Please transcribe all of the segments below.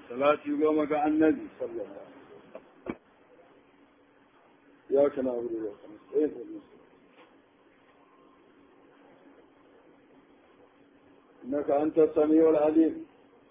salati goma ga annabi sallallahu ya kana abu da ya إنك أنت السميع العليم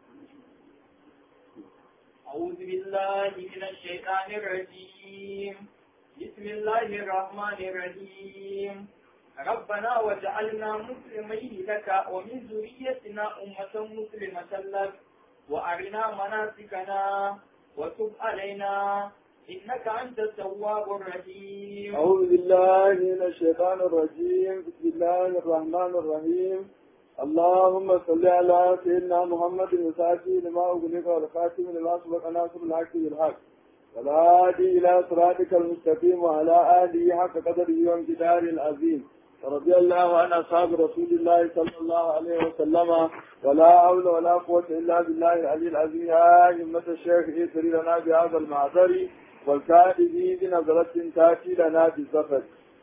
أعوذ بالله من الشيطان الرجيم بسم الله الرحمن الرحيم ربنا وجعلنا مسلمين لك ومن ذريتنا أمة مسلمة لك وأرنا مناسكنا وتب علينا إنك أنت التواب الرحيم أعوذ بالله من الشيطان الرجيم بسم الله الرحمن الرحيم اللهم صل على سيدنا محمد الفاتح لما أغلق والخاتم لما سبق ناصر الحق بالحق والهادي إلى صراطك المستقيم وعلى آله حق قدره وامتدار العظيم رضي الله عن أصحاب رسول الله صلى الله عليه وسلم ولا حول ولا قوة إلا بالله العلي العظيم يا همة الشيخ إيسري لنا بهذا المعذر والكائد بنظرة تأتي لنا بالسفر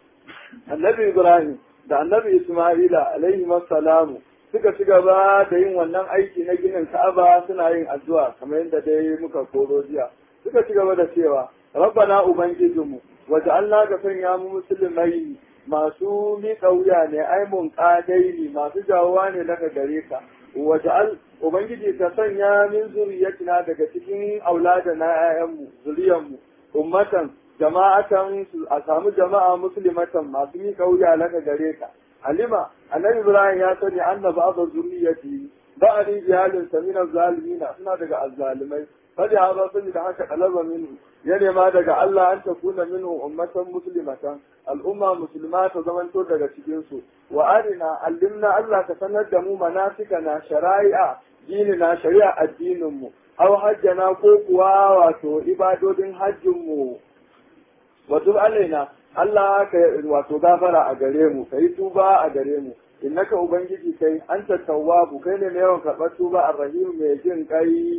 النبي إبراهيم da annabi Ismaila alaihi salamu suka ci gaba da yin wannan aiki na ginin Ka'aba suna yin addu'a kamar yadda dai muka koro jiya suka ci gaba da cewa rabbana ubangijinmu waja'alna ka sanya mu musulmai masu miƙa wuya ne ai mun ƙadaini masu jawowa ne daga gare ka waja'al ubangiji ka sanya min zuriyatina daga cikin aulada na 'ya'yanmu zuriyanmu ummatan jama'atan a samu jama'a muslimatan masu miƙa wuya laka gare ka halima annabi ibrahim ya sani anna ba'da zurriyati ba'di iyalin samina zalimina suna daga azzalimai fadi haba sani da haka talaba minhu ya nema daga Allah an takuna minhu ummatan muslimatan al'umma musulma ta zamanto daga cikin su wa arina allimna Allah ka sanar da mu manasikana shari'a dinina shari'a addinin mu aw hajjana ko kuwa wato ibadodin hajjin mu wato alaina Allah ka wato gafara a gare mu kai tuba a gare mu innaka ubangiji kai anta tawwabu kai ne mai yawan karɓar tuba arrahim mai jin kai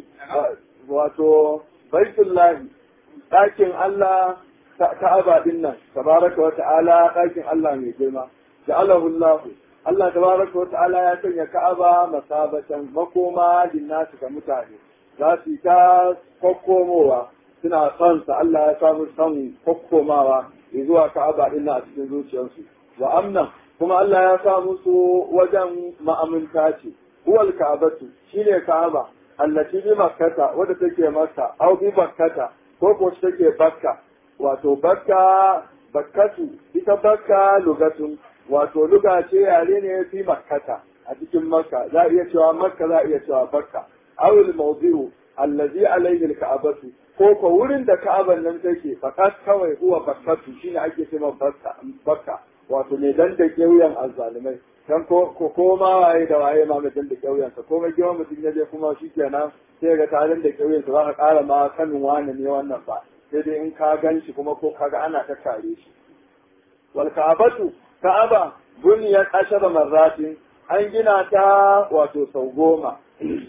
wato baitullahi ɗakin Allah ka'aba din nan tabaraka wa ta'ala ɗakin Allah mai girma ja'alahu Allah Allah tabaraka wa ta'ala ya sanya ka'aba masabatan makoma linnasi ga mutane za su ta kokkomowa suna son sa Allah ya samu son kokkomawa zuwa Ka'aba din a cikin zuciyarsu wa amna kuma Allah ya sa musu wajen ma'aminta ce huwal ka'abatu shine Ka'aba allati bi makkata wadda take makka aw bi bakkata ko ko take bakka wato bakka bakkatu ita bakka lugatun wato luga ce yare ne fi makkata a cikin makka za a iya cewa makka za a iya cewa bakka awil mawdi'u allazi alayhi al-ka'abatu ko ko wurin da ka'aban nan take fakat kawai huwa bakkatu shine ake cewa bakka bakka wato ne dan da wuyan azzalimai dan ko ko koma waye da waye ma mai dan da wuyan sa komai girma mutum ya je kuma shikenan sai ga tarin da wuyan sa za ka kara ma sanin wani ne wannan ba sai dai in ka gan shi kuma ko kaga ana ta kare shi wal ka'abatu ka'aba buniyat ashara marratin an gina ta wato sau goma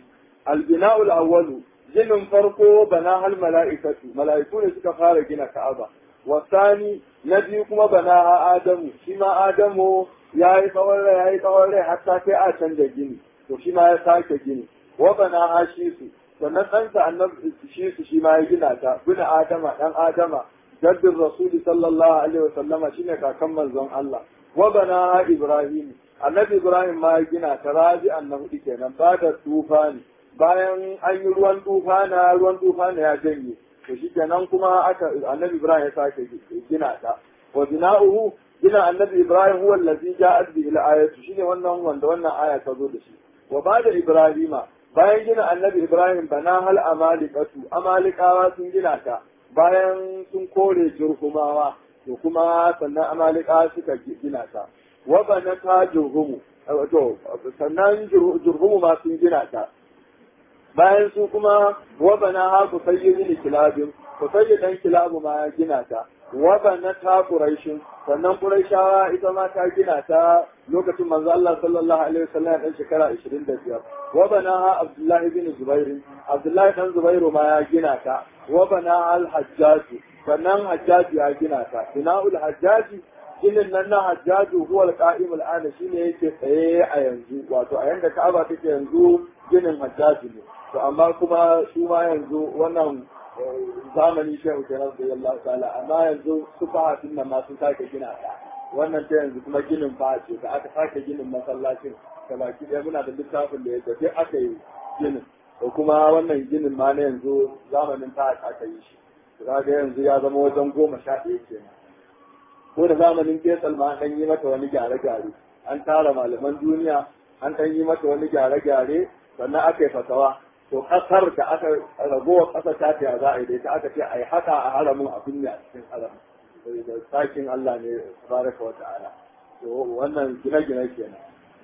albina'u al-awwalu ginin farko bana hal mala'ikatu mala'iku ne suka fara gina ka'aba wasani na biyu kuma bana adamu shi ma adamu ya yi tsawon rai ya yi tsawon rai hatta sai a canza gini to shi ma ya sake gini wa bana hashisu sannan ɗansa annabi shi su shi ma ya gina ta bin adama ɗan adama jaddin rasuli sallallahu alaihi wa sallama shine kakan manzon Allah wa bana ibrahim annabi ibrahim ma ya gina ta rabi annabi kenan ba da tufani bayan an yi ruwan tufana ruwan tufana ya janye to shi kenan kuma aka annabi ibrahim ya sake gina ta wa bina'uhu gina annabi ibrahim huwa allazi ja'at bi ila ayatu shine wannan wanda wannan aya ta zo da shi wa bada ibrahima bayan gina annabi ibrahim bana hal amalikatu amalikawa sun gina ta bayan sun kore jurhumawa to kuma sannan amalikawa suka gina ta wa bana ta jurhumu to sannan jurhumu ma sun gina ta bayan su kuma wabana ha ku sayyi kilabin ku sayyi dan kilabu ma ya gina ta wabana ta quraishin sannan quraishawa ita ma ta gina ta lokacin manzo Allah sallallahu alaihi wasallam dan shekara 25 wabana ha abdullah ibn zubair abdullah dan zubairu ma ya gina ta wabana al hajjaj sannan hajjaj ya gina ta bina'ul hajjaj ginin nan na hajjaju huwa al-qa'im al-ana shine yake tsaye a yanzu wato a yanda Ka'aba take yanzu ginin hajjaju ne to amma kuma su ma yanzu wannan zamani shehu kenan da Allah ta'ala amma yanzu su fahatin nan ma sun sake gina ta wannan ta yanzu kuma ginin fa ce da aka sake ginin masallacin da baki ɗaya muna da littafin da ya tafi aka yi ginin da kuma wannan ginin ma na yanzu zamanin ta aka yi shi ga yanzu ya zama wajen goma sha ɗaya kenan ko da zamanin fesal ma an yi mata wani gyare-gyare an tara malaman duniya an ɗan yi mata wani gyare-gyare sannan aka yi fatawa to ƙasar da aka ragowa ƙasar ta ta za a yi da ita aka ce a yi haka a haramin a binne a cikin haramin da sakin Allah ne baraka wa ta'ala to wannan gine-gine kenan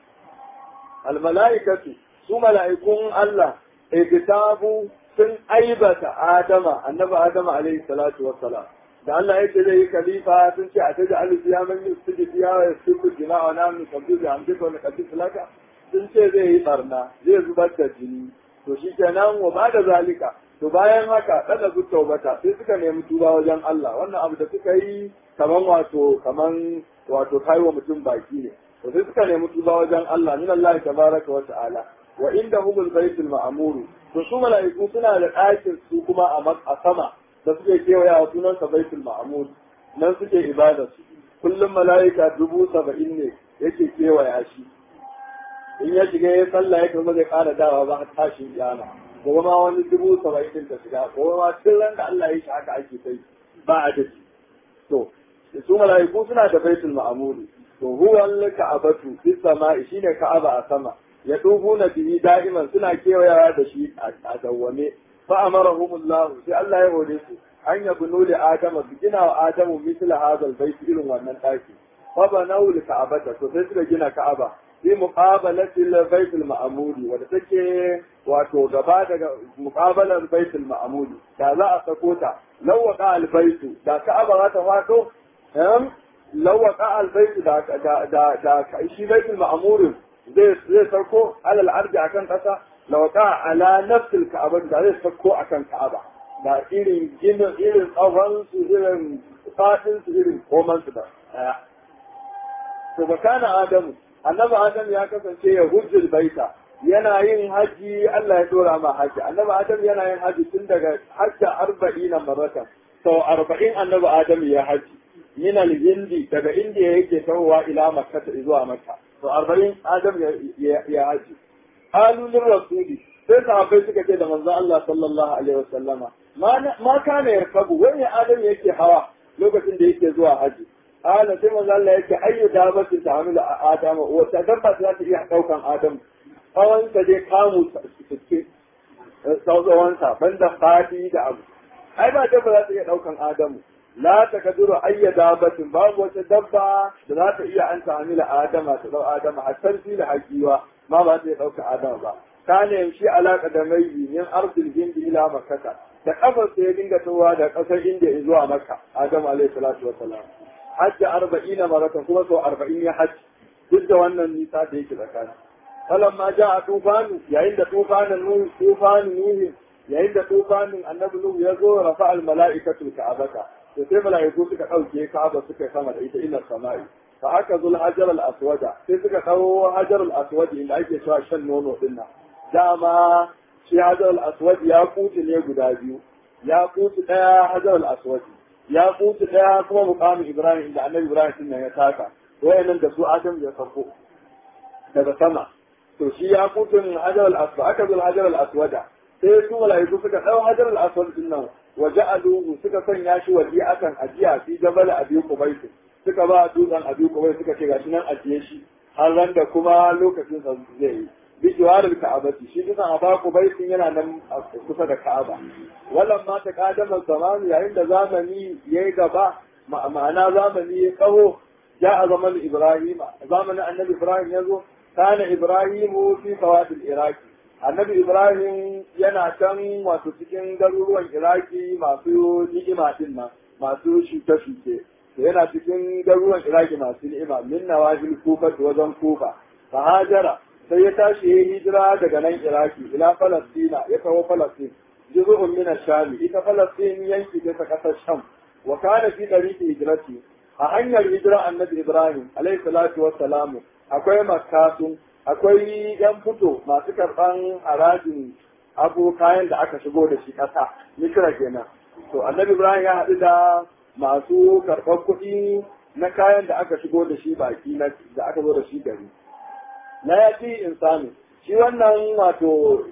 almala'ikatu su mala'ikun Allah ikitabu sun aibata Adama annabi Adama alaihi salatu wassalam da Allah yake zai yi khalifa sun ce a taji alifiya man yusudi fiya wa yusibu jina wa nam nusabbi bi hamdika wa naqdis laka sun ce zai yi barna zai zubar da jini to shi kenan wa ba da zalika to bayan haka kada su taubata sai suka nemi tuba wajen Allah wannan abu da suka yi kaman wato kaman wato kaiwa mutum baki ne to sai suka nemi tuba wajen Allah min Allah tabaraka wa ta'ala wa inda humul baitul ma'mur to su mala'iku suna da ɗakin su kuma a sama da suke kewaya wa sunan sa baitul ma'mur nan suke ibada su kullum mala'ika dubu saba'in ne yake kewaya shi in ya shiga ya sallah ya kuma zai ƙara dawa ba a tashin kiyama gobe ma wani dubu saba'in din ta shiga gobe ma tun ran da Allah ya shi haka ake kai ba a dace to su mala'iku suna da baitul ma'muri to huwa al-ka'abatu fis sama'i shine ka'aba a sama ya na bihi da'iman suna kewayawa da shi a dawwame fa amarahumullah sai Allah ya hore su an yabnu li adama bi gina wa adamu misla hadha al-bayt irin wannan daki fa banaw li ka'abata to sai suka gina ka'aba fi muqabalati al-bayt al-ma'muri wanda take wato gaba daga muqabalar bayt al-ma'muri da za a sako ta lawqa al-bayt da ka'aba za ta fado em lawqa al-bayt da da da shi bayt al-ma'muri zai zai sarko alal ardi akan kasa lawqa ala nafs al-ka'aba da zai sarko akan ka'aba da irin ginin irin tsawon su irin fatin su irin koman su da to bakana adamu annabi adam ya kasance ya hujjul baita yana yin haji Allah ya dora ma haji annabi adam yana yin haji tun daga hajja arba'ina maratan sau arba'in annabi adam ya haji min al-hindi daga indiya yake tawowa ila makka zuwa makka sau arba'in adam ya haji qalu lir rasuli sai sahabbai suka ce da manzo Allah sallallahu alaihi wasallama ma kana yarkabu wani adam yake hawa lokacin da yake zuwa haji Ala sai manzo Allah yake ayyu dabatin ta hamilu Adam wata dabba za ta iya daukan Adam tsawon sa dai kamu suke tsawon sa banda fadi da abu ai ba dabba za ta iya daukan Adamu la ta kaduru ayya dabatin babu wata dabba da za ta iya an ta hamila Adama ta dau Adama hatta fi da hakiwa ma ba ta iya dauka Adam ba kana yamshi alaka da mai min ardil hindi ila makkah da kafar sai ya dinga towa da kasar India zuwa Makka Adam alaihi salatu wassalam hajji arba'in maratan kuma sau arba'in ya hajji duk da wannan nisa da yake tsakani falan ma ja a tufanu yayin da tufanin nuhu tufanin nuhu yayin da tufanin annabi nuhu ya zo rafa al mala'ikatul ka'abata to sai mala'iku suka dauke ka'aba suka sama da ita ila sama'i fa aka zul hajar al aswada sai suka kawo hajar al aswad inda ake cewa shan nono din nan dama shi hajar al aswad ya kuti ne guda biyu ya kuti daya hajar al aswad ya kutu daya kuma mukamin Ibrahim inda annabi Ibrahim din ya taka wayannan da su Adam ya farko daga sama to shi ya kutu hajar al-aswad aka zo hajar al-aswada sai su malaiku suka dau hajar al-aswad din nan wa ja'aluhu suka sanya shi waje akan ajiya fi jabal abi qubayt suka ba dutsen abi qubayt suka ce gashi nan ajiye shi har ran da kuma lokacin sa zai yi bi jiwarar ka'abati shi dutsen aba qubayt yana nan kusa da ka'aba wallan ma ta kadama zamani yayin da zamani ya yi gaba ma'ana zamani ya kaho ja a zaman ibrahim zamanin annabi ibrahim ya zo kana ibrahimu fi sawadil iraki annabi ibrahim yana can wato cikin garuruwan iraki masu ni'ima din nan masu shuke-shuke yana cikin garuruwan iraki masu ni'ima min nawajil kufa wajen kufa fa hajara sai ya tashi ya hijira daga nan iraki ila falastina ya kawo falastin جزء من الشام إذا فلسطين ينكي في قصة الشام وكان في طريق هجرته a hanyar hijira annabi ibrahim alayhi salatu wassalamu akwai makasu akwai yan fito masu karban harajin abu kayan da aka shigo da shi ƙasa misira kenan to annabi ibrahim ya haɗu da masu karɓar kuɗi na kayan da aka shigo da shi baki na da aka zo da shi gari na ya ci insani shi wannan wato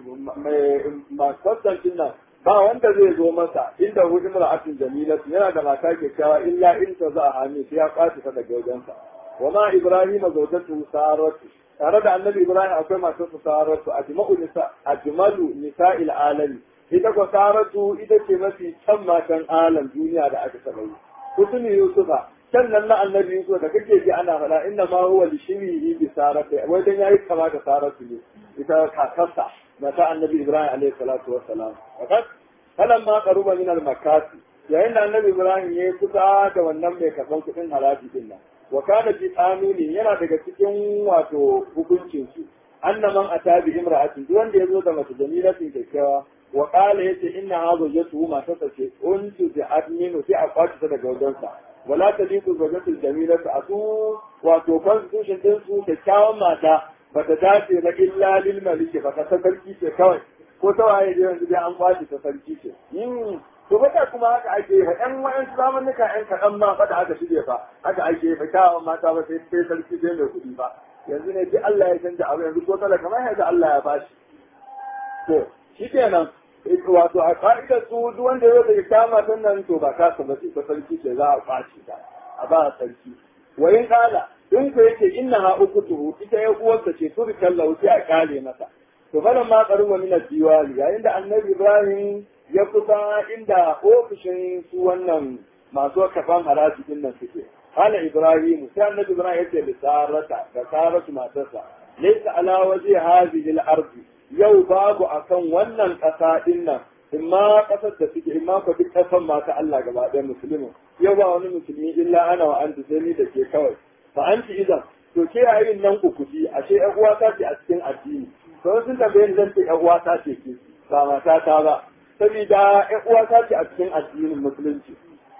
mai kwastancin nan ba wanda zai zo masa inda hu imra'atun jamilatu yana da mata kyakkyawa illa in ta za a hami sai ya kwace ta daga wajensa wa ma ibrahima zawjatu saratu tare da annabi ibrahim akwai masu saratu ajma'u nisa ajmalu nisa'il alami ita ko saratu ita ce mafi can matan alam duniya da aka taɓa yi kutuni yusufa sannan na annabi yusuf da kake ji ana faɗa inna ma huwa li shirihi bi saratu wai dan yayi kama da saratu ne ita kakarsa mata annabi ibrahim alaihi salatu wassalam fakat falan ma qaruba min al makasi yayin da annabi ibrahim ya kusa da wannan mai karban kuɗin haraji din nan wa kana fi qanuni yana daga cikin wato hukuncin su annaman atabi imra'atin duk wanda yazo da mace jamilatin kyakkyawa wa qala yace inna hadha jatu ma tasace untu bi adminu sai a kwaci ta daga wajensa wala taliqu zawjatul jamilatu asu wato constitution din su kyakkyawan mata bata dace na illa lil maliki ba ta sarki ce kawai ko ta waye da yanzu dai an kwaci ta sarki ce to bata kuma haka ake yi fa ɗan wa'an zamanuka ɗan kaɗan ma fa da aka shirya fa haka ake yi fa kyawun mata ba sai sai sarki sai mai kuɗi ba yanzu ne duk Allah ya canja abu yanzu ko talaka ma yanzu Allah ya bashi to shi kenan wato a ka'idar su duk wanda ya zai kama matan nan to ba ka ba sai ta sarki ce za a kwace ta a ba sarki wayin kala in ku yake inna ha ukutuhu ita ya uwarsa ce turi kallahu sai a kale masa to falan ma karuwa min diwali yayin da annabi Ibrahim ya kusa inda ofishin su wannan masu kafan haraji din nan suke قال إبراهيم كان النبي إبراهيم يتي بسارة بسارة ما تسع ليس على وجه هذه الأرض يو باب أكن ونن قصائدنا إما قصد تسيك إما قد قسم ما تعالى قبعد المسلمين يو باب المسلمين إلا أنا وأنت سيني دكي كوي فأنت إذا to ke a yin nan kukuti ashe ƴan uwata ce a cikin addini to sun tambaye ni zan ce ƴan uwata ce ke ba mata ta ba saboda ƴan uwata ce a cikin addinin musulunci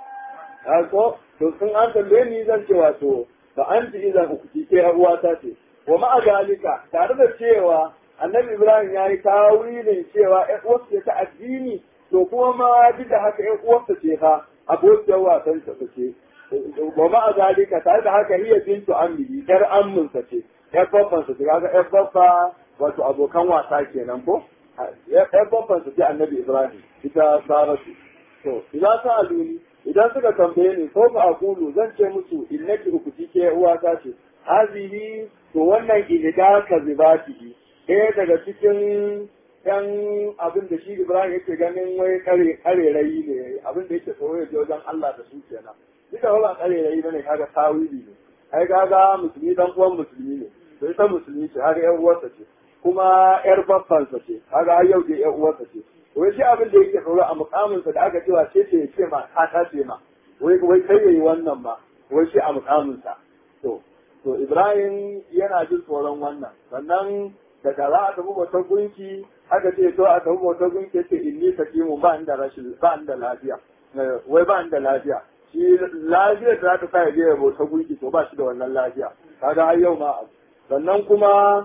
ko to sun an tambaye ni zan ce wato ba an ji idan ukuti ke uwata ce wa ma'a galika tare da cewa annabi ibrahim ya yi tawilin cewa ƴan uwarsa ta addini to kuma ma duk da haka ƴan uwarsa ce fa abokiyar wasan ta ce wa ma'a galika tare da haka hiya bintu ammi yar amminsa ce ƴar babbansa ce kaga ƴar babba wato abokan wasa kenan ko ƴar babbansa ce annabi ibrahim ita saratu to idan sa aluni idan suka tambaye ni ko ba aqulu zan ce musu innaki ukuti ke uwata ce hazihi to wannan ilida ka zibatihi ɗaya daga cikin yan abin da shi Ibrahim yake ganin wai kare karerayi ne abin da yake tsoro ya je wajen Allah da su kenan duka ba karerayi bane kaga tawili ne ai kaga musulmi dan uwan musulmi ne to ita musulmi ce kaga yan uwarsa ce kuma yar babbansa ce kaga har yau da yan uwarsa ce wai shi abin da yake tsoro a mukaminsa da aka cewa ce ce ce ma ta ta ce ma wai wai kai yayi wannan ma wai shi a mukaminsa to to Ibrahim yana jin tsoron wannan sannan daga za a tafi bautar gunki aka ce to a tafi bautar gunki ce inni sakimu ba inda rashin ba inda lafiya wai ba inda lafiya shi lafiyar da za ta sa ya je ya bautar gunki to ba shi da wannan lafiya kaga har yau ma sannan kuma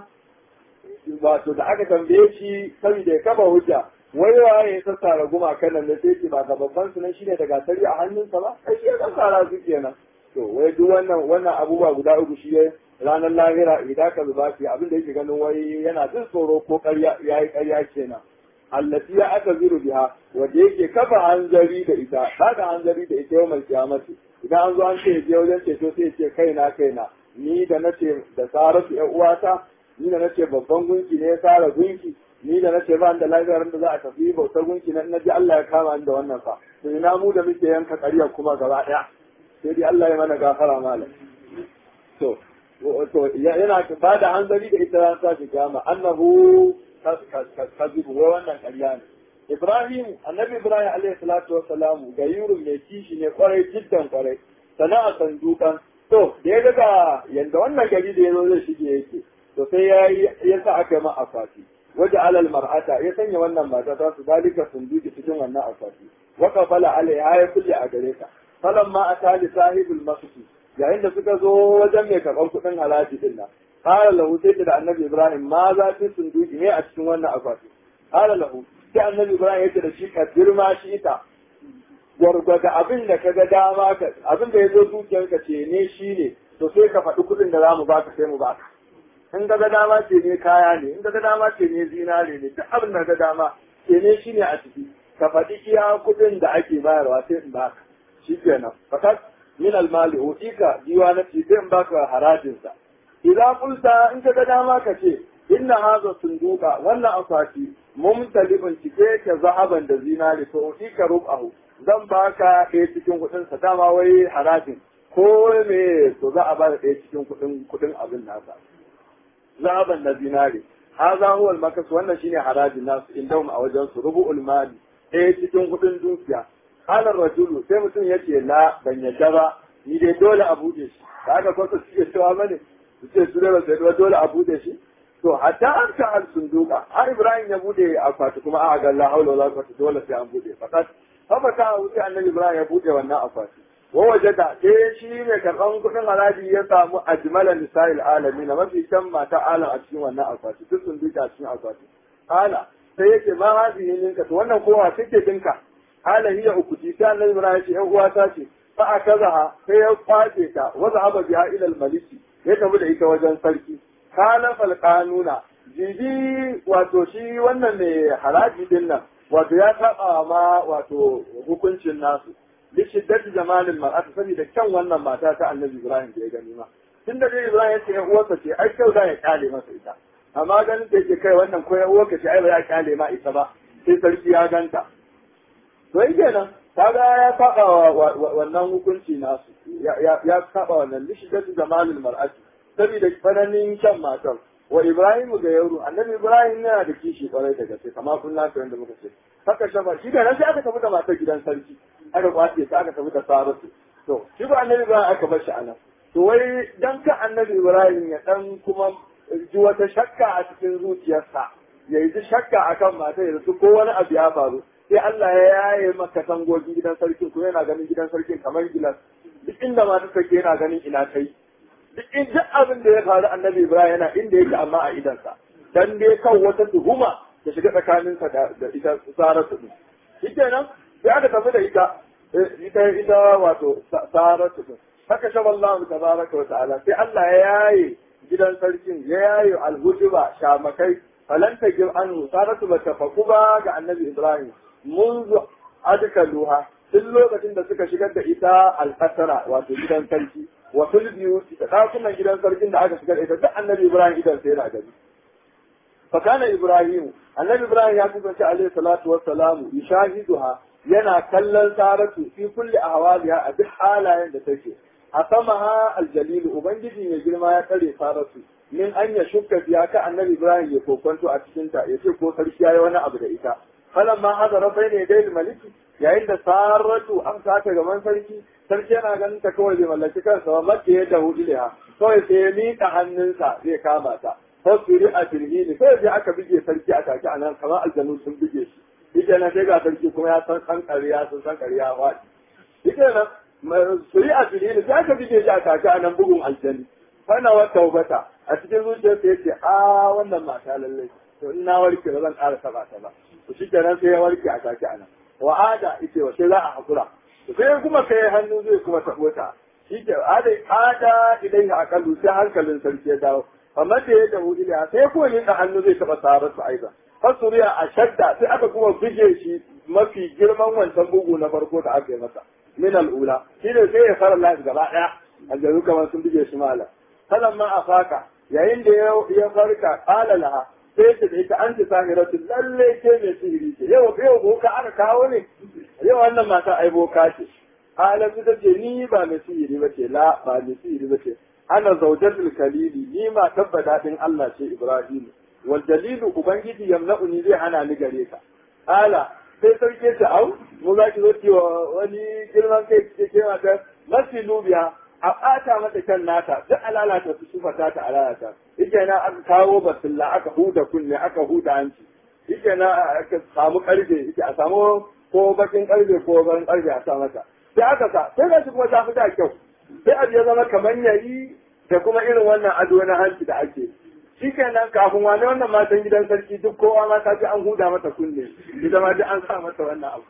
wato da aka tambaye shi saboda ya kafa hujja wai waye ya sassara gumakan nan da sai ce ba ga babban sunan shine da gasari a hannunsa ba ai shi ya sassara su kenan to wai duk wannan wannan abubuwa guda uku shi ne ranar lahira idan ka zuba shi abin da yake ganin wai yana jin tsoro ko ƙarya yayi ƙarya kenan allati ya aka ziru biha wanda yake kafa hanzari da ita kaga hanzari da ita yau mai kiyamati idan an zo an ce je wajen ceto sai ce kaina kaina ni da nace da saratu ƴan uwata ni da nace babban gunki ne ya sara gunki ni da nace ba da lafiyar da za a tafi bautar gunki na naji Allah ya kama ni da wannan fa to ina mu da muke yanka ƙarya kuma gaba ɗaya sai dai Allah ya mana gafara malam to to yana ba da hanzari da ita ran sa kiyama annahu kazibu wai wannan ƙarya ne Ibrahim annabi Ibrahim alaihi salatu wassalamu ga yurun mai kishi ne kwarai jiddan kwarai sana'a sandukan to da ya daga yanda wannan gari da ya zo zai shige yake to sai ya ya sa aka ma akwati waje alal mar'ata ya sanya wannan mata ta su dalika sunduki cikin wannan akwati wa kafala alaiha ya kulle a gare ta falamma atali sahibul masjid yayin da suka zo wajen mai karɓar kuɗin halaji din nan qala lahu sai da annabi ibrahim ma za fi sunduki ne a cikin wannan akwati qala lahu sai annabi ibrahim ya ce da shi ka girma shi ita gwargwada abin da ka ga dama ka abin da ya zo zuciyarka ce ne shi ne to sai ka faɗi kuɗin da za mu baka sai mu baka in ga ga dama ce ne kaya ne in ga ga dama ce ne zinare ne duk abin da ga dama ce ne shi ne a ciki ka faɗi iya kuɗin da ake bayarwa sai in baka shi kenan fakat min almali utika diwanati sai in baka harajinsa idan kulta in ka ga dama ka ce inna hadha sunduqa wannan akwati mumtalibun cike ke zahaban da zinari to utika rubahu zan baka ɗaya cikin kuɗin sa dama wai harajin ko me to za a ba da ɗaya cikin kuɗin kuɗin abin nasa zahaban da zinari hadha huwa almakas wannan shine harajin nasu indahum a wajen su rubu'ul mali ɗaya cikin kuɗin dukiya halar rajulu sai mutum ya ce la ban yadda ba ni dai dole a buɗe shi da aka kwasa suke cewa mani su ce su dole sai dole a buɗe shi to hatta an ta al sunduka har ibrahim ya buɗe akwati kuma a ga la haula wala quwwata dole sai an buɗe fakat haka ta wuce annabi ibrahim ya buɗe wannan akwati wa wajada sai shi ne karɓan kuɗin haraji ya samu ajmala nisa'il alamin mafi kyan mata alam a cikin wannan akwati duk sunduka a cikin akwati ala sai yake ma hazihi ninka to wannan kowa take dinka hala hiya ukuti sai annabi ibrahim ce yan uwata ce fa akazaha sai ya kwace ta wa zahaba biha ila al-maliki ya tafi da ita wajen sarki kana fal qanuna jibi wato shi wannan ne haraji din nan wato ya saba ma wato hukuncin nasu bi shiddati jamalin mar'ati saboda kyan wannan mata ta annabi ibrahim da ya gani ma tun da dai ibrahim ya ce yan uwarsa ce ai kyau da ya kale masa ita amma ganin da yake kai wannan ko yan uwarka ce ai ba ya kale ma ita ba sai sarki ya ganta to yi kenan kaga ya saba wannan hukunci nasu ya saba wannan lishidatu jamalul mar'ati saboda tsananin shan matar wa ibrahim ga yaro annabi ibrahim yana da kishi kwarai da gaske kama kun lafiya wanda muka ce haka shafa shi da nan sai aka tafi da matar gidan sarki aka kwace ta aka tafi da saratu to shi ba annabi ibrahim aka bar shi a nan to wai dan ka annabi ibrahim ya dan kuma ji wata shakka a cikin zuciyarsa ya yi shakka akan matar ya ko wani abu ya faru sai Allah ya yaye maka tangogin gidan sarkin kuma yana ganin gidan sarkin kamar gilas duk inda mata take yana ganin ina kai duk in duk abin da ya faru annabi Ibrahim yana inda yake amma a idansa dan dai kan wata tuhuma da shiga tsakaninsa da da ita Saratu din shikenan sai aka tafi da ita ita ita wato Saratu din haka sha Allah tabaraka wa ta'ala sai Allah ya yaye gidan sarkin ya yaye alhujuba shamakai falan tajib anhu Saratu bata faku ba ga annabi Ibrahim منذ أدخلوها tun lokacin da suka shigar da ita alƙasara wato gidan sarki wa fil biyuti da ɗakunan gidan sarkin da aka shigar ita duk annabi ibrahim idan sai yana gani fa kana ibrahim annabi ibrahim ya kasance alaihi salatu wassalamu yushahiduha yana kallon saratu fi kulli ahwaliha a duk halayen da take a samaha aljalil ubangiji mai girma ya tsare saratu min an ya shukka biya ka annabi ibrahim ya kokonto a cikin ta yace ko sarki yayi wani abu da ita falamma hadara bayna dai maliki yayin da saratu an saka gaban sarki sarki yana ganin ta kawai bai mallaki kansa ba mace ya da hudiha kawai sai ya miƙa hannunsa zai kama ta fasiri a firhini sai sai aka bige sarki a take anan kamar aljanu sun bige shi shi nan sai ga sarki kuma ya san san ƙarya sun san ƙarya waɗi shi nan suri a firhini sai aka bige shi a take anan bugun aljani fana wa taubata a cikin zuciyarsa ya ce a wannan mata lallai to in na warke ba zan ƙara taɓa ta ba to shi kenan sai ya warke a take anan wa'ada ita wa sai za a hakura sai kuma kai hannu zai kuma tabo ta shi ke ada ada idan ya akallu sai hankalin sarki ya dawo amma da ya dawo ila sai kuma ne hannu zai taba sarar su aiza fasuriya a shadda sai aka kuma buge shi mafi girman wancan bugu na farko da aka yi masa min al'ula shi ne sai ya fara lafi gaba daya aljaru kamar sun buge shi mala kalan ma a faka yayin da ya farka qala laha sai ta da ita an ta sahiratu lalle ce mai sihiri ce yau yau boka aka kawo ne yau wannan mata ai boka ce halan ta ce ni ba mai sihiri ba ce la ba mai sihiri ba ce ana zaujatul kalili ni ma tabbata din Allah ce Ibrahim wal dalilu ubangiji yamna'uni zai hana ni gare ka ala sai sarki ta au mu za ki zo ki wani girman kai ke ke mata masilu biya a ɓata mata kan nata duk alalata su sufa ta ta alalata yake na aka kawo basilla aka huda kunne aka huda hanci yake na aka samu karfe yake a samu ko bakin karfe ko bakin karfe a sa mata sai aka sa sai ga shi kuma ta fi da kyau sai abu ya zama kamar yari da kuma irin wannan ado na hanci da ake shi kenan kafin wani wannan matan gidan sarki duk kowa ma ta ji an huda mata kunne ita ma duk an sa mata wannan abu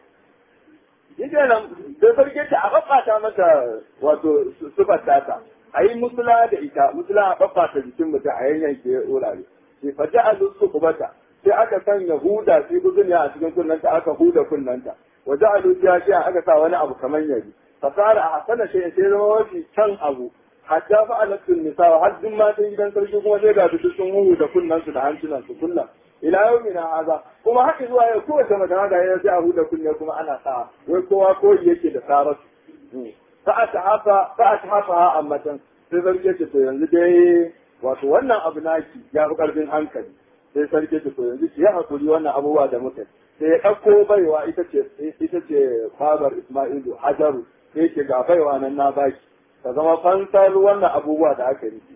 shi kenan da sarki ta a babbata mata wato sufar tata a yi musula da ita musula a babbata jikin mutum a yanyanke wurare sai fata a lusu kubata sai aka sanya huda sai guduniya a cikin kunnanta aka huda kunnanta waje a lusiya shi aka sa wani abu kamar yari fasara a hasana shi sai zama mafi can abu hatta fa alattun nisa har duk matan gidan sarki kuma zai ga su sun huhu da kunnansu da hancinansu kullum ila yau mina haza kuma haka zuwa yau kowace mace haka ya sai a huda kunne kuma ana sa wai kowa koyi yake da saratu fa a hafa fa a hafa ha ammatan sai sarki ce to yanzu dai wato wannan abu naki ya fi karfin hankali sai sarki ce to yanzu ki ya hakuri wannan abubuwa da muka sai ya ɗauko baiwa ita ce ita ce babar Isma'ilu Hajaru sai ke ga baiwa nan na baki ta zama fansar wannan abubuwa da aka yi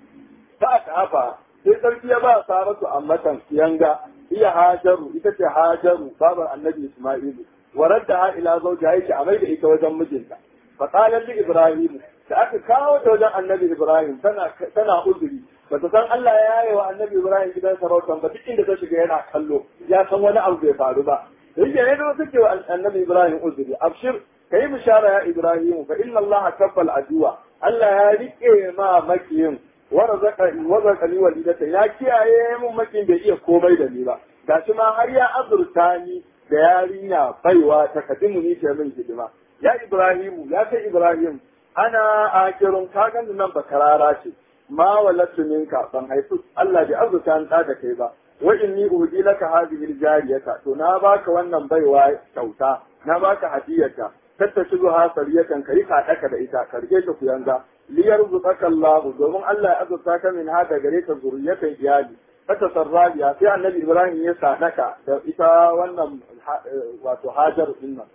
ta aka hafa sai sarki ya ba Saratu ammatan yanga iya Hajaru ita ce Hajaru babar Annabi Isma'ilu waradda ha ila zauja yake a maida ita wajen mijinta fa qala li Ibrahim da aka kawo ta wajen Annabi Ibrahim tana tana uzuri bata san Allah ya yi wa Annabi Ibrahim gidan sarautan ba duk inda ta shiga yana kallo ya san wani abu bai faru ba yake ne da suke wa Annabi Ibrahim uzuri abshir kai bishara ya Ibrahim fa inna Allah kaffal aduwa Allah ya rike ma makiyin warazaka ni walidata ya kiyaye mun makin bai iya komai da ni ba gashi ma har ya azurta ni da yarinya baiwa ta kadimu ni ce min hidima ya Ibrahimu ya kai Ibrahim ana akirun kagan nan bakarara ce ma walatu minka ban haifu Allah bai azurta an da kai ba wa inni uhdi laka hadhihi jariyata to na baka wannan baiwa kyauta na baka hadiyata tatta shigo ha sariyatan kai ka daka da ita karge ta kuyanga liyar zukaka Allah domin Allah ya azurta ka min hada gare ka zuriyatan iyali fata sarrabiya sai annabi Ibrahim ya sadaka da ita wannan wato Hajar din nan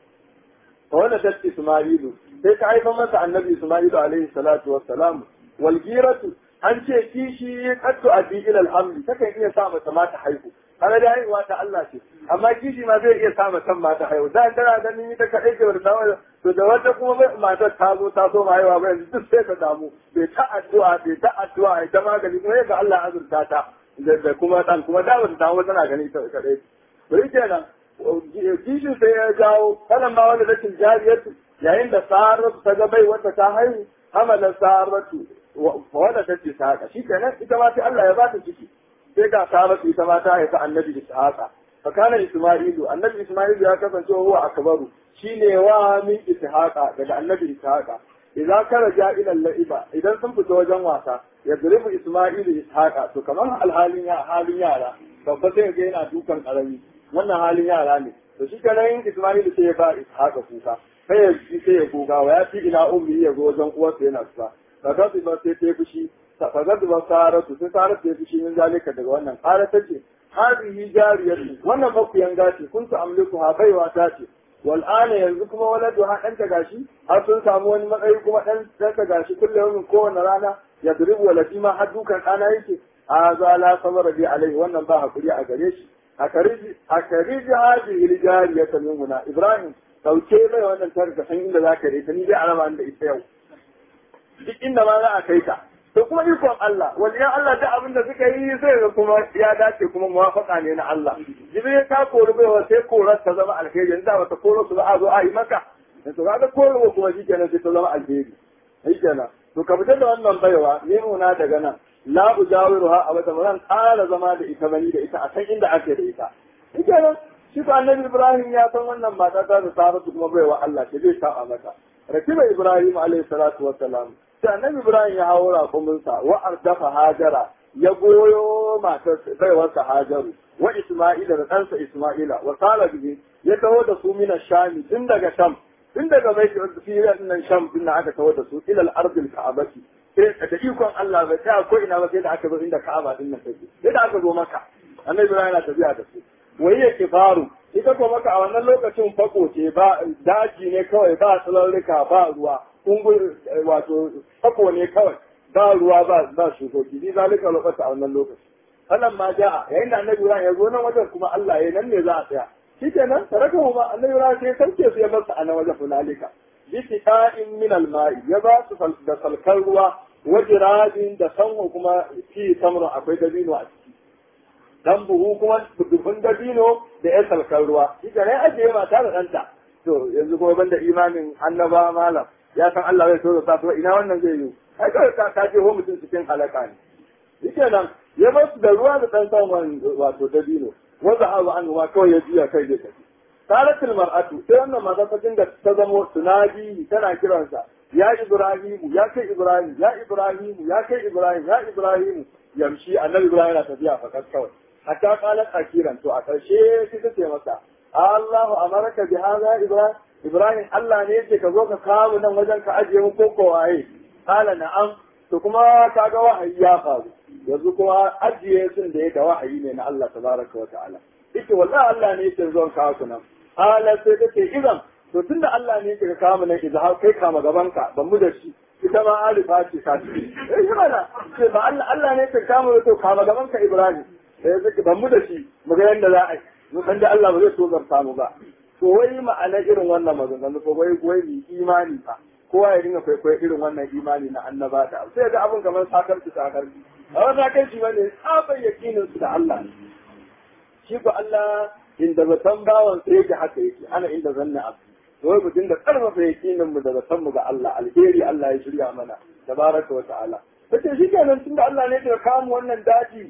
fa wannan ta Isma'ilu sai ka haifa masa annabi Isma'ilu alaihi salatu wassalam wal giratu an ce kishi qattu abi ila alhamdi takan iya sa mata mata haihu kaga da haihuwa ta Allah ce amma kishi ma zai iya sa mata mata haihu da tana ganin ita kadai ce da to da wata kuma matar ta zo ta so ma haihuwa ba yanzu duk sai ka damu bai ta addu'a bai ta addu'a ita magani kuma yaga Allah azurta ta da kuma dan kuma da wata ta tana gani ita kadai bari kenan kishin sai ya jawo kanan ma wanda rashin jariyarsu yayin da saratu ta ga bai wata ta haihu hamala saratu wanda ta ce ta haka shi kenan ita ma sai Allah ya ba ta ciki sai ga saratu ita ma ta haifa annabi ishaqa fa kana isma'ilu annabi isma'ilu ya kasance huwa akbaru shine wa min ishaqa daga annabi ishaqa idan karaja ila la'iba idan sun fita wajen wasa ya zurifu isma'ilu ishaqa to kamar alhalin ya halin yara babba sai ga yana dukan karami wannan halin yara ne to shi kenan isma'ilu sai ya ba ishaqa kuka sai ya ji sai ya goga wa ya fi ila ummi ya go wajen uwarsa yana kuka kaga ba sai ta fushi fagar da saratu sai saratu ya fushi min zalika daga wannan ƙara ta ce hadhihi jariyatu wannan makuyan gashi kun su amliku ha baiwa ta ce wal ana yanzu kuma waladu ha dan ta gashi har sun samu wani matsayi kuma dan dan ta gashi kullum kowane rana ya duribu walati ma har dukan ɗana yake a za la sabara bi alai wannan ba hakuri a gare shi a kariji a kariji hadhihi jariyatu min huna ibrahim dauke mai wannan tarka san inda zaka rita ni dai araba da ita yau duk inda ma za a kai ta to kuma ikon Allah waliyan Allah duk abin da suka yi sai ga kuma ya dace kuma muwafaka ne na Allah jibril ta kori baiwa sai korar ta zama alheri yanzu da bata koro su ba a zo a yi maka to kaga koro kuma shikenan sai ta zama alheri shikenan to ka fitar da wannan baiwa ne muna daga nan la ujawiruha abada ran ƙara zama da ita bani da ita a san inda ake da ita shikenan shi ko annabi Ibrahim ya san wannan mata ta da Saratu kuma baiwa Allah ce zai ta'a mata rakiba Ibrahim alaihi salatu wassalam sai annabi Ibrahim ya hawo raƙuminsa wa ardafa Hajara ya goyo matar baiwarsa Hajaru wa Isma'ila da ɗansa Isma'ila wa sala bihi ya taho da su mina shami tun daga sham tun daga bai fiye nan sham din aka taho da su ilal ardil ka'abati sai da ikon Allah bai tsaya ko ina ba sai da aka zo inda Ka'aba din nan take sai da aka zo maka annabi Ibrahim yana tafiya da su wai ya kifaru ita ko maka a wannan lokacin fako ce ba daji ne kawai ba tsalarrika ba ruwa kungur wato fako ne kawai ba ruwa ba ba shukoki ni zalika lokacin a wannan lokaci wannan ma ja'a yayin da annabi Ibrahim ya zo nan wajen kuma Allah ya nan ne za a tsaya shikenan saraka ma annabi Ibrahim sai sarke su ya bar su a nan wajen funalika bisiqa'in min al-ma'i ya ba su da salkar ruwa wajirabin da sanwa kuma fi samrun akwai dabino a ciki dan buhu kuma dubun dabino da ya salkar ruwa shi ne ajiye mata da ɗanta to yanzu kuma banda imanin annaba malam ya san Allah zai so da ina wannan zai yi ai kawai ka ka je ho mutum cikin halaka ne shike nan ya ba su da ruwa da dan saman wato dabino wanda hawa an wa kawai ya juya kai da tafi salatul mar'atu sai wannan mata ta dinga ta zamo tunadi tana kiransa ya ibrahimu ya kai ibrahim ya ibrahimu ya kai ibrahim ya ibrahimu yamshi annabi ibrahim yana tafiya fakat kawai hatta qalat akiran to a karshe sai ta ce masa Allahu amaraka bi hadha ibrahim ibrahim Allah ne yake ka zo ka kawo nan wajen ka ajiye mu ko ko waye qala na'am to kuma kaga wahayi ya faru yanzu kuma ajiye sun da yake wahayi ne na Allah tabaraka wa ta'ala ita wallahi Allah ne yake zuwa kawo ku nan qala sai take idan to tunda Allah ne yake ka kawo mu nan idan kai kama gaban ka ban mu da shi ita ma alifa ce ka ce eh shi mana sai ba Allah Allah ne yake kama to kama gaban ka Ibrahim sai zaki ban mu da shi mu ga yanda za a yi mu san da Allah ba zai so zarta mu ba to wai ma'ana irin wannan maganganu ko wai wai ni imani fa kowa ya dinga kwaikwayo irin wannan imani na annaba da sai ga abin kamar sakarci sakarci a wani sakarci bane tsabar yakinin su da Allah shi ko Allah inda zaton bawan sai yake haka yake ana inda zanna abu to wai mu dinga karfafa yakinin mu da zaton mu ga Allah alheri Allah ya shirya mana tabaraka wa ta'ala kace shi kenan tunda Allah ne ya kawo wannan daji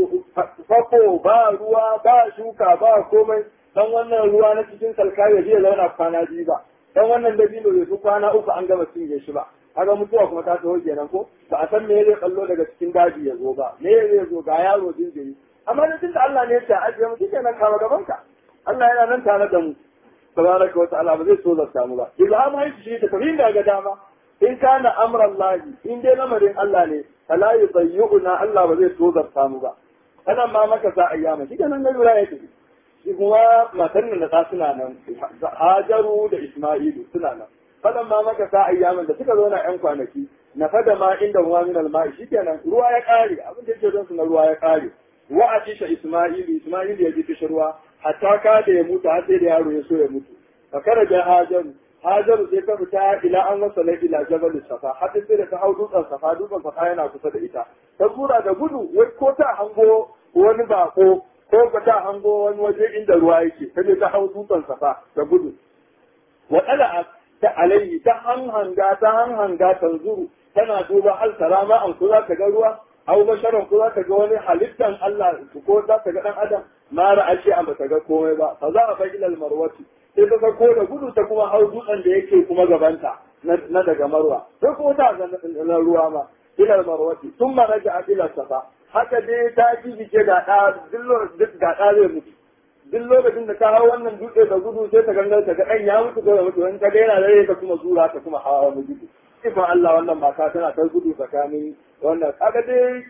fako ba ruwa ba shuka ba komai dan wannan ruwa na cikin salka ya je zauna kwana biyu ba dan wannan dabino bai fi kwana uku an gama cinye shi ba kaga mutuwa kuma ta taho kenan ko ba a san me zai kallo daga cikin daji ya zo ba me zai zo ga yaro jinjiri amma da tunda Allah ne ya ce ajiye mu kenan kama gaban ka Allah yana nan tare da mu tabaraka wa ta'ala ba zai so zarta mu ba ilham hai shi ta tafi da ga dama in kana amran lahi in dai lamarin Allah ne fala yudayyuna Allah ba zai so zarta mu ba kana ma maka sa ayyama shi kenan ga lura yake shi kuma matan nan da ta suna nan Hajaru da Isma'ilu suna nan fadan ma maka sa ayyaman da suka zo na yan kwanaki na fada ma inda ruwa min alma'i shikenan ruwa ya kare abin da yake don su na ruwa ya kare wa atisha Isma'ilu Isma'ilu ya ji kishirwa hatta ka da ya mutu har sai da yaro ya so ya mutu fa karaja Hajaru Hajaru sai ta fita ila an wasa na ila jabal safa har sai da ta hau dutsen safa dutsen safa yana kusa da ita ta tura da gudu wai ko ta hango wani bako ko ka ta hango wani waje inda ruwa yake ta je ta hau dutsen safa da gudu wa tsala ta alayhi ta hanhanga ta hanhanga tanzuru tana duba hal sarama an ko za ta ga ruwa aw basharan ko za ta ga wani halittan Allah ko za ta ga dan adam ma ra'ashi an ba ta ga komai ba fa za a fa ilal marwati sai ta sako da gudu ta kuma hau dutsen da yake kuma gabanta na daga marwa sai kuma ta ga na ruwa ma ilal marwati thumma raja'a ila safa haka dai ta ji jike ga ɗa duk ga ɗa zai mutu duk lokacin da ta hau wannan dutse da gudu sai ta gangar ta ga ɗan ya mutu ko ya mutu wani ta ga yana dare ta kuma zura ta kuma hawa wani gudu ifan Allah wannan mata tana ta gudu tsakanin wannan kaga dai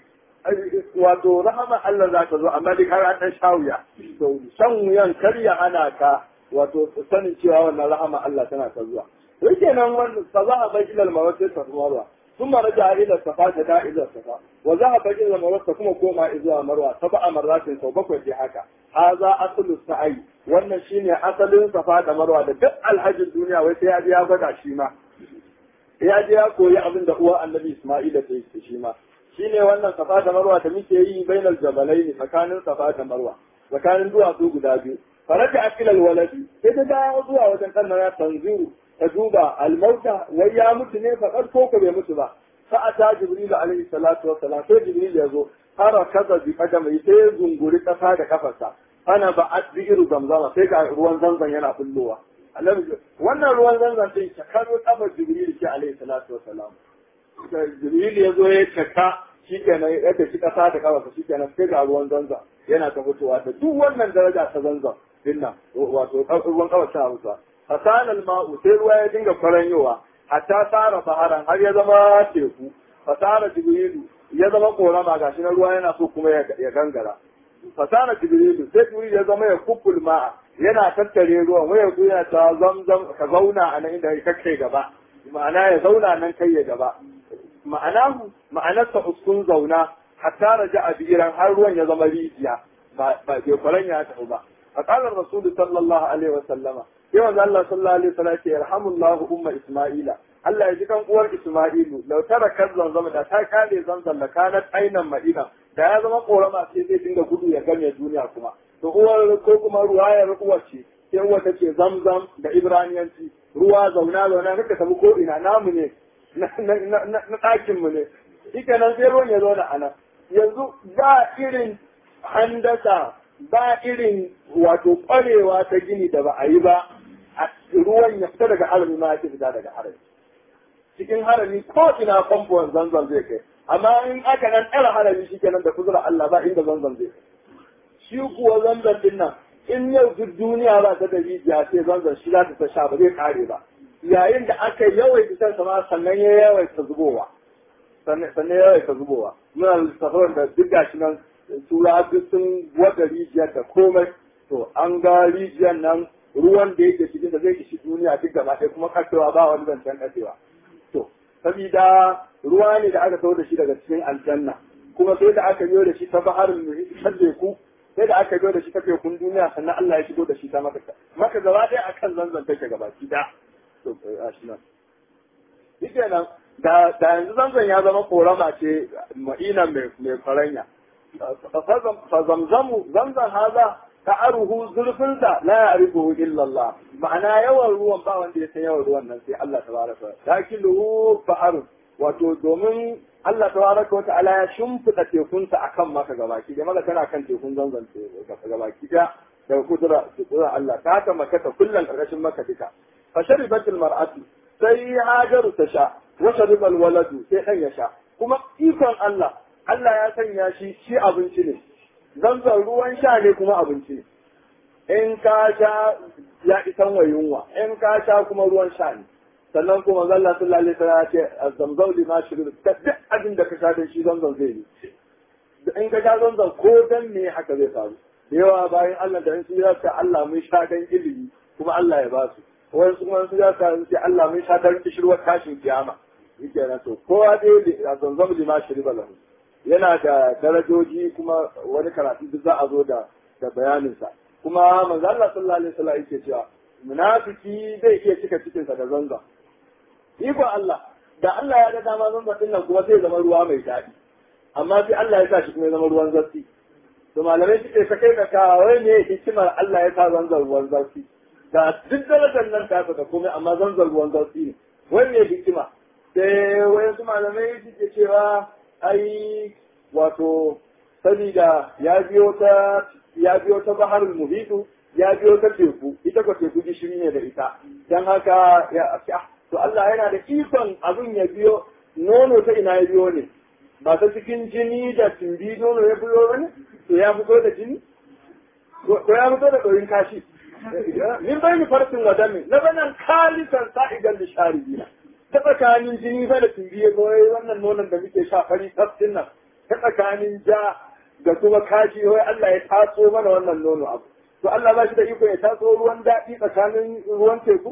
wato rahama Allah za ta zo amma dai har an ɗan shawuya to shan wuyan karya ana ka wato sanin cewa wannan rahama Allah tana ta zuwa yake nan wannan fa za a bai ilal mawaqit ta ruwa ثم رجع الى الصفا جاء الى الصفا وذهب الى المروه كما كوما الى مروه سبع مرات سو bakwai dai haka haza aslu sa'i wannan shine asalin safa da marwa da duk alhajin duniya wai sai ya je ya gwada shi ma ya je ya koyi abin da uwa annabi isma'ila ta yi shi ma shine wannan safa da marwa da muke yi bainal jabalaini tsakanin safa da marwa tsakanin duwatsu guda biyu faraja akilal waladi sai ta dawo zuwa wajen kan ya tanziru ta duba almauta wai ya mutu ne faɗar ko ko bai mutu ba fa'ata jibril alaihi salatu wa salam sai jibril ya zo fara kaza bi kadamai sai ya zunguri kasa da kafarsa ana ba adbiru zamzama sai ga ruwan zanzan yana bullowa annabi wannan ruwan zanzan din shakaru kafar jibril ke alaihi salatu wa salam jibril ya zo ya caka shikenan ya tafi kasa da kafarsa shikenan sai ga ruwan zanzan yana ta fitowa da duk wannan daraja ta zanzan dinnan wato ruwan kafar ta hausa fasana ma'u sai ruwa ya dinga faranyowa hatta tsara baharan har ya zama teku fasara jibrilu ya zama korama gashi na ruwa yana so kuma ya gangara fasara jibrilu sai jibrilu ya zama ya kufful ma'a yana tattare ruwan waya ku yana ta zamzam ka zauna a nan inda ka kai gaba ma'ana ya zauna nan kai ya gaba ma'ana ma'anarsa uskun zauna hatta raja a biran har ruwan ya zama rijiya ba bai kwaran ya tafi ba فقال الرسول صلى الله عليه وسلم sai manzo Allah sallallahu alaihi wasallam ya ce yarhamullahu umma isma'ila Allah ya ji kan uwar Isma'ilu lau tara kan zanzama da ta kare zanzan da kanat ainan madina da ya zama korama sai zai dinga gudu ya game duniya kuma to uwar ko kuma ruwayar uwar ce sai uwar ta ce zamzam da ibraniyanci ruwa zauna zauna kaka tafi ko ina namu ne na ɗakin mu ne shike nan sai ruwan ya zauna a nan yanzu ba irin handasa ba irin wato ƙwarewa ta gini da ba a yi ba ruwan ya fita daga harami ma ya fita daga harami cikin harami ko ina famfon zanzan zai kai amma in aka nan ɗara harami shi kenan da kuzura Allah ba inda zanzan zai kai shi kuwa zanzan din nan in yau duk duniya ba ta da rijiya sai zanzan shi za ta sha ba zai kare ba yayin da aka yawaita shan sama sannan ya yawaita zubowa sannan ya yawaita zubowa muna lissafin da duk gashi nan tura duk sun wada rijiyar da komai to an ga rijiyar nan ruwan da yake cikin da zai ishi duniya duk gaba ɗaya kuma kasewa ba wani zancen kasewa to sabida ruwa ne da aka kawo da shi daga cikin aljanna kuma sai da aka biyo da shi ta baharin muhit ta teku sai da aka biyo da shi ta tekun duniya sannan Allah ya shigo da shi ta maka maka gaba ɗaya akan zanzan take gaba ki da to a shi nan shike nan da da yanzu zanzan ya zama korama ce ma'ina mai mai faranya fa zamzamu zamzan haza ta'aruhu zulfinsa la ya'rifuhu illa Allah ma'ana yawan ruwan ba wanda ya san yawan ruwan nan sai Allah tabaraka wa ta'ala fa'arun wato domin Allah tabaraka wa ta'ala ya shimfida tekunsa akan maka gabaki da maka tana kan tekun zanzan gabaki da da kudura kudura Allah ta haka maka ta kullun karkashin maka duka fa sharibatul mar'atu sai hajaru ta sha wa sharibal waladu sai dan ya sha kuma ikon Allah Allah ya sanya shi shi abinci ne zanzan ruwan sha ne kuma abinci in ka sha ya isan wa yunwa in ka sha kuma ruwan sha ne sannan kuma zalla sallallahu alaihi wasallam ya ce zamzam lima shirin duk abin da ka sha da shi zanzan zai yi in ka sha zanzan ko dan me haka zai faru da yawa bayan Allah da in su ya ce Allah mun sha dan ilimi kuma Allah ya ba su wani su kuma su ya ce Allah mun sha dan kishirwar tashin kiyama yake na to kowa dai zanzam lima shirin lahu yana da darajoji kuma wani karatu duk za a zo da da bayaninsa kuma manzo Allah sallallahu alaihi wasallam yake cewa munafiki zai iya cika cikin sa da zanza iko Allah da Allah ya ga dama zanza din nan kuma zai zama ruwa mai daɗi amma sai Allah ya sa shi kuma ya zama ruwan zafi to malamai suke ta kai ka wai ne hikimar Allah ya sa zanzar ruwan zafi da duk darajar nan ta da komai amma zanzar ruwan zafi ne wai ne hikima sai wayansu malamai suke cewa ai wato sabida ya biyo ta ya biyo ta baharul muhitu ya biyo ta teku ita ko teku gishiri ne da ita dan haka ya to Allah yana da ikon abin ya biyo nono ta ina ya biyo ne ba ta cikin jini da tumbi nono ya biyo ne to ya fito da jini ko ya fito da ɗoyin kashi min bai farsin wa dami na banan kalisan sa'igan da sharibina ta tsakanin jini fa da tumbi ya goyi wannan nonon da muke sha fari tafsin nan ta tsakanin ja da kuma kashi wai Allah ya taso mana wannan nono abu to Allah ba shi da iko ya taso ruwan daɗi tsakanin ruwan teku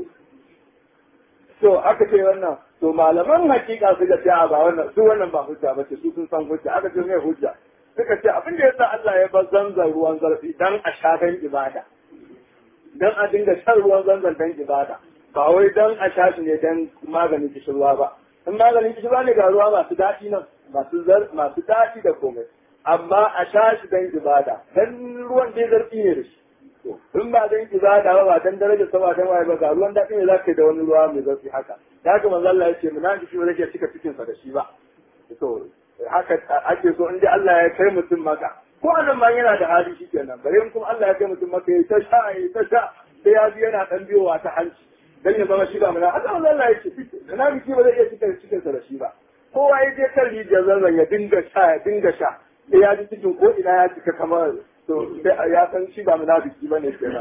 to aka ce wannan to malaman hakika suka ce a ba wannan su wannan ba hujja ba ce su sun san hujja aka ce mai hujja suka ce abin da yasa Allah ya bar zanzan ruwan zarfi dan a sha dan ibada dan a dinga shan ruwan zanzan dan ibada ba wai dan a sha shi ne dan maganin kishirwa ba in maganin kishirwa ne ga ruwa masu daɗi nan masu zar masu daɗi da komai amma a sha shi dan ibada dan ruwan dai zarfi ne da shi in ba dan ibada ba ba dan daraja sama dan waye ba ga ruwan daɗi ne zaka yi da wani ruwa mai zarfi haka da haka manzo Allah ya ce munafiki ba zai cika cikin sa da shi ba to haka ake so in dai Allah ya kai mutum maka ko anan ma yana da hali shikenan bare in kuma Allah ya kai mutum maka ya ta sha ya ta sha sai ya ji yana dan biyowa ta hanci dan ya zama shi ba muna haka manzo Allah ya ce munafiki ba zai iya cika cikin sa da shi ba kowa ya je kan rijiyar zanzan ya dinga sha ya dinga sha sai ya ji cikin ko ina ya cika kamar to sai ya san shi ba munafiki bane kenan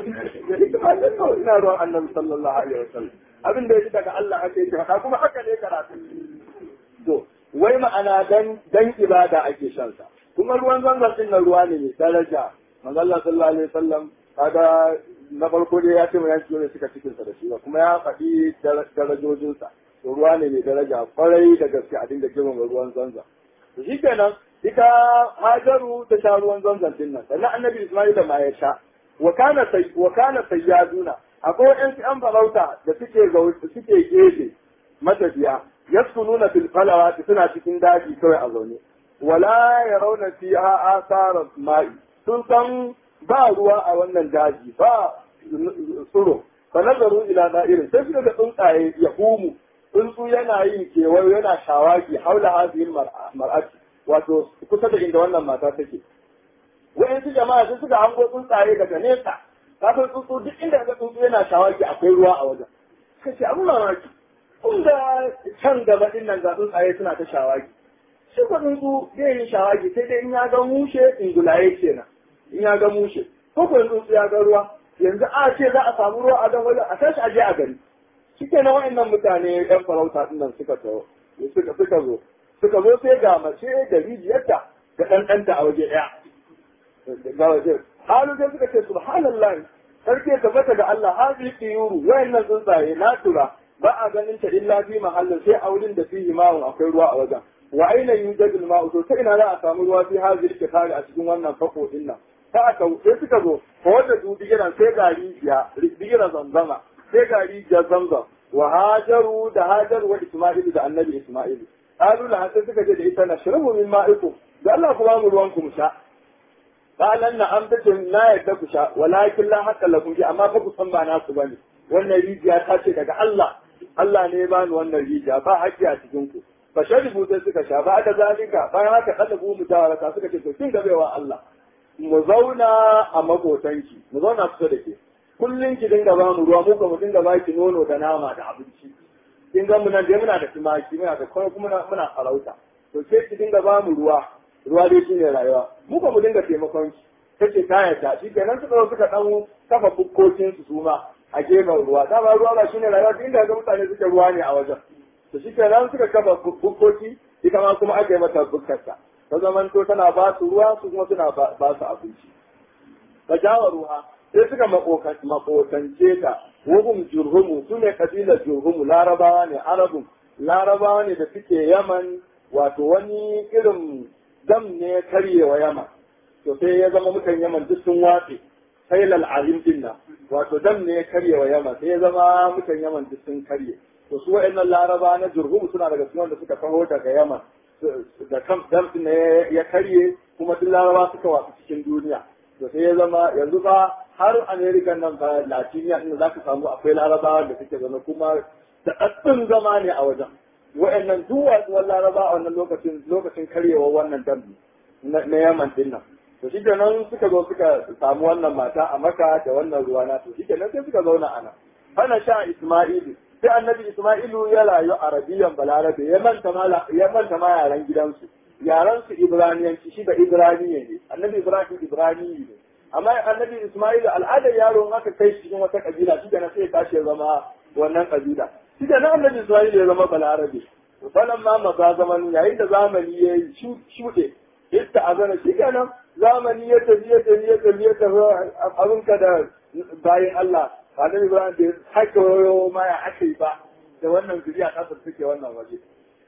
ina ruwan annabi sallallahu alaihi wasallam abin da ya ji daga Allah ake yi haka kuma haka ne karatu to wai ma'ana dan dan ibada ake shan sa kuma ruwan zanzan din nan ruwa ne mai daraja manzo Allah sallallahu alaihi wasallam kaga na farko dai ya ce mu yanki ne suka cikin sa da shi kuma ya faɗi darajojin sa to ruwa ne mai daraja kwarai da gaske a dinga girmama ruwan zanzan to shikenan ita Hajaru ta sha ruwan zanzan din nan sannan Annabi Isma'ila ma ya sha wa kana sai wa kana sayyaduna akwai waɗansu ‘yan farauta da suke suke gefe matafiya yaskununa fil falawati suna cikin daji kawai a zaune wala yarawna fiha asara ma'i sun san ba ruwa a wannan daji ba tsuro fa nazaru ila da'irin sai suka ga tsuntsaye ya humu tsuntsu yana yin kewayo yana shawagi haula hadhihi mar'ati wato kusa da inda wannan mata take wa'yansu jama'a sun suka hango tsuntsaye daga nesa ka san tsuntsu duk inda ka tsuntsu yana shawagi akwai ruwa a wajen suka ce abin mamaki kun ga can gaba din nan ga tsuntsaye suna ta shawagi shi ko tsuntsu zai yi shawagi sai dai in ya ga mushe ingulaye kenan in ya ga mushe ko ko tsuntsu ya ga ruwa yanzu a ce za a samu ruwa a dan wajen a tashi a je a gari shike na wa'annan mutane yan farauta din nan suka taho suka suka zo suka zo sai ga mace da rijiyarta da ɗanɗanta a waje ɗaya ga waje halu sai suka ce subhanallah sarki ya tabbata ga Allah hazi tiyuru wayannan tsuntsaye na tura ba a ganin ta illa fi mahallin sai a wurin da fihi ma'un akwai ruwa a wajen wa aina yujadul ma'u to sai ina za a samu ruwa fi hazi kifari a cikin wannan fako din nan ta aka sai suka zo ko wanda su digiran sai ga rijiya digiran zanzama sai ga rijiyar zamzam wa hajaru da hajaru wa isma'ilu da annabi isma'ilu qalu la sai suka je da ita na shirabu min ma'ikum da Allah ku ba mu ruwan ku mu sha qalan na am tace na yadda ku sha walakin la haqqa lakum fi amma fa ku san ba nasu bane wannan rijiya ta ce daga Allah Allah ne ya bani wannan rijiya ba haƙƙi a cikin ku fa sharibu sai suka sha ba da zalika bayan haka kadabu mu tawaraka suka ce to kin gabewa Allah mu zauna a makotanki mu zauna kusa da ke kullum ki dinga ba mu ruwa mu ka mu dinga ba ki nono da nama da abinci kin ga mu nan dai muna da tumaki muna da kuma muna muna farauta to sai ki dinga ba mu ruwa ruwa dai shine rayuwa mu ka mu dinga taimakon ki kace ta yarda shi kenan suka zo suka dan kafa bukkokin su suma a gefen ruwa dama ruwa ba shine rayuwa duk inda ga mutane suke ruwa ne a wajen to shi kenan suka kafa bukkoki ita ma kuma aka yi mata bukkarta ta zamanto tana ba su ruwa su kuma suna ba su abinci fa jawa ruwa sai suka makotance ta wahum jurhumu su ne kabilar jurhumu larabawa ne arabun larabawa ne da suke yaman wato wani irin dam ne karyewa yaman to sai ya zama mutan yaman duk sun watse sailal alim din nan wato dam ne karyewa yaman sai ya zama mutan yaman duk sun karye to su wa'annan laraba na jurhumu suna daga cikin wanda suka taho daga yaman da kan dam ne ya karye kuma duk laraba suka wasu cikin duniya to sai ya zama yanzu ba har america nan ba latiniya inda za ka samu akwai larabawa da suke zama kuma da ɗaɗɗin zama ne a wajen wa'annan duwatsuwan laraba a wannan lokacin lokacin karyewa wannan dambi na yaman din nan to shi kenan suka zo suka samu wannan mata a maka da wannan ruwa na to shi kenan sai suka zauna a nan hana sha isma'ilu sai annabi isma'ilu ya rayu arabiyan balarabe ya manta ma ya manta ma yaran gidansu yaran su ibraniyanci shi da ibraniye ne annabi ibrahim ibraniyi ne amma annabi isma'ilu al'adar yaro in aka kai shi cikin wata kabila shi kenan sai ya tashi ya zama wannan kabila shi kenan annabi isma'ilu ya zama balarabe falan ma maza zaman yayin da zamani ya shuɗe yadda azana shi kenan zamani ya tafi ya tafi ya tafi ya tafi abinka da bayan Allah annabi Ibrahim bai sake wayo ma ya ake ba da wannan zuriya ta suke wannan waje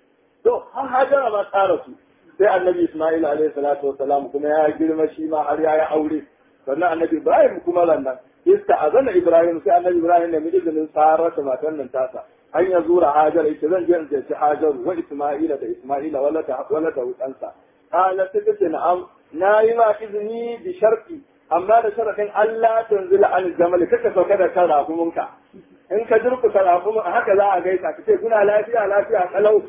to har hajara ba tsara su sai annabi Ismail alaihi salatu wassalam kuma ya girma shi ma har ya yi aure sannan annabi Ibrahim kuma lannan ista azana Ibrahim sai annabi Ibrahim ne mijinin Saratu matan nan tasa an ya zura Hajar ita zan je in je Hajar wa Ismaila da Ismaila wala ta wala ta wutansa qala sai tace na'am na yi ma izini bi sharti amma da sharadin Allah tanzila an jamal kaka sauka da kan rafumunka in ka durkusa rafumun a haka za a gaisa ka ce kuna lafiya lafiya kalau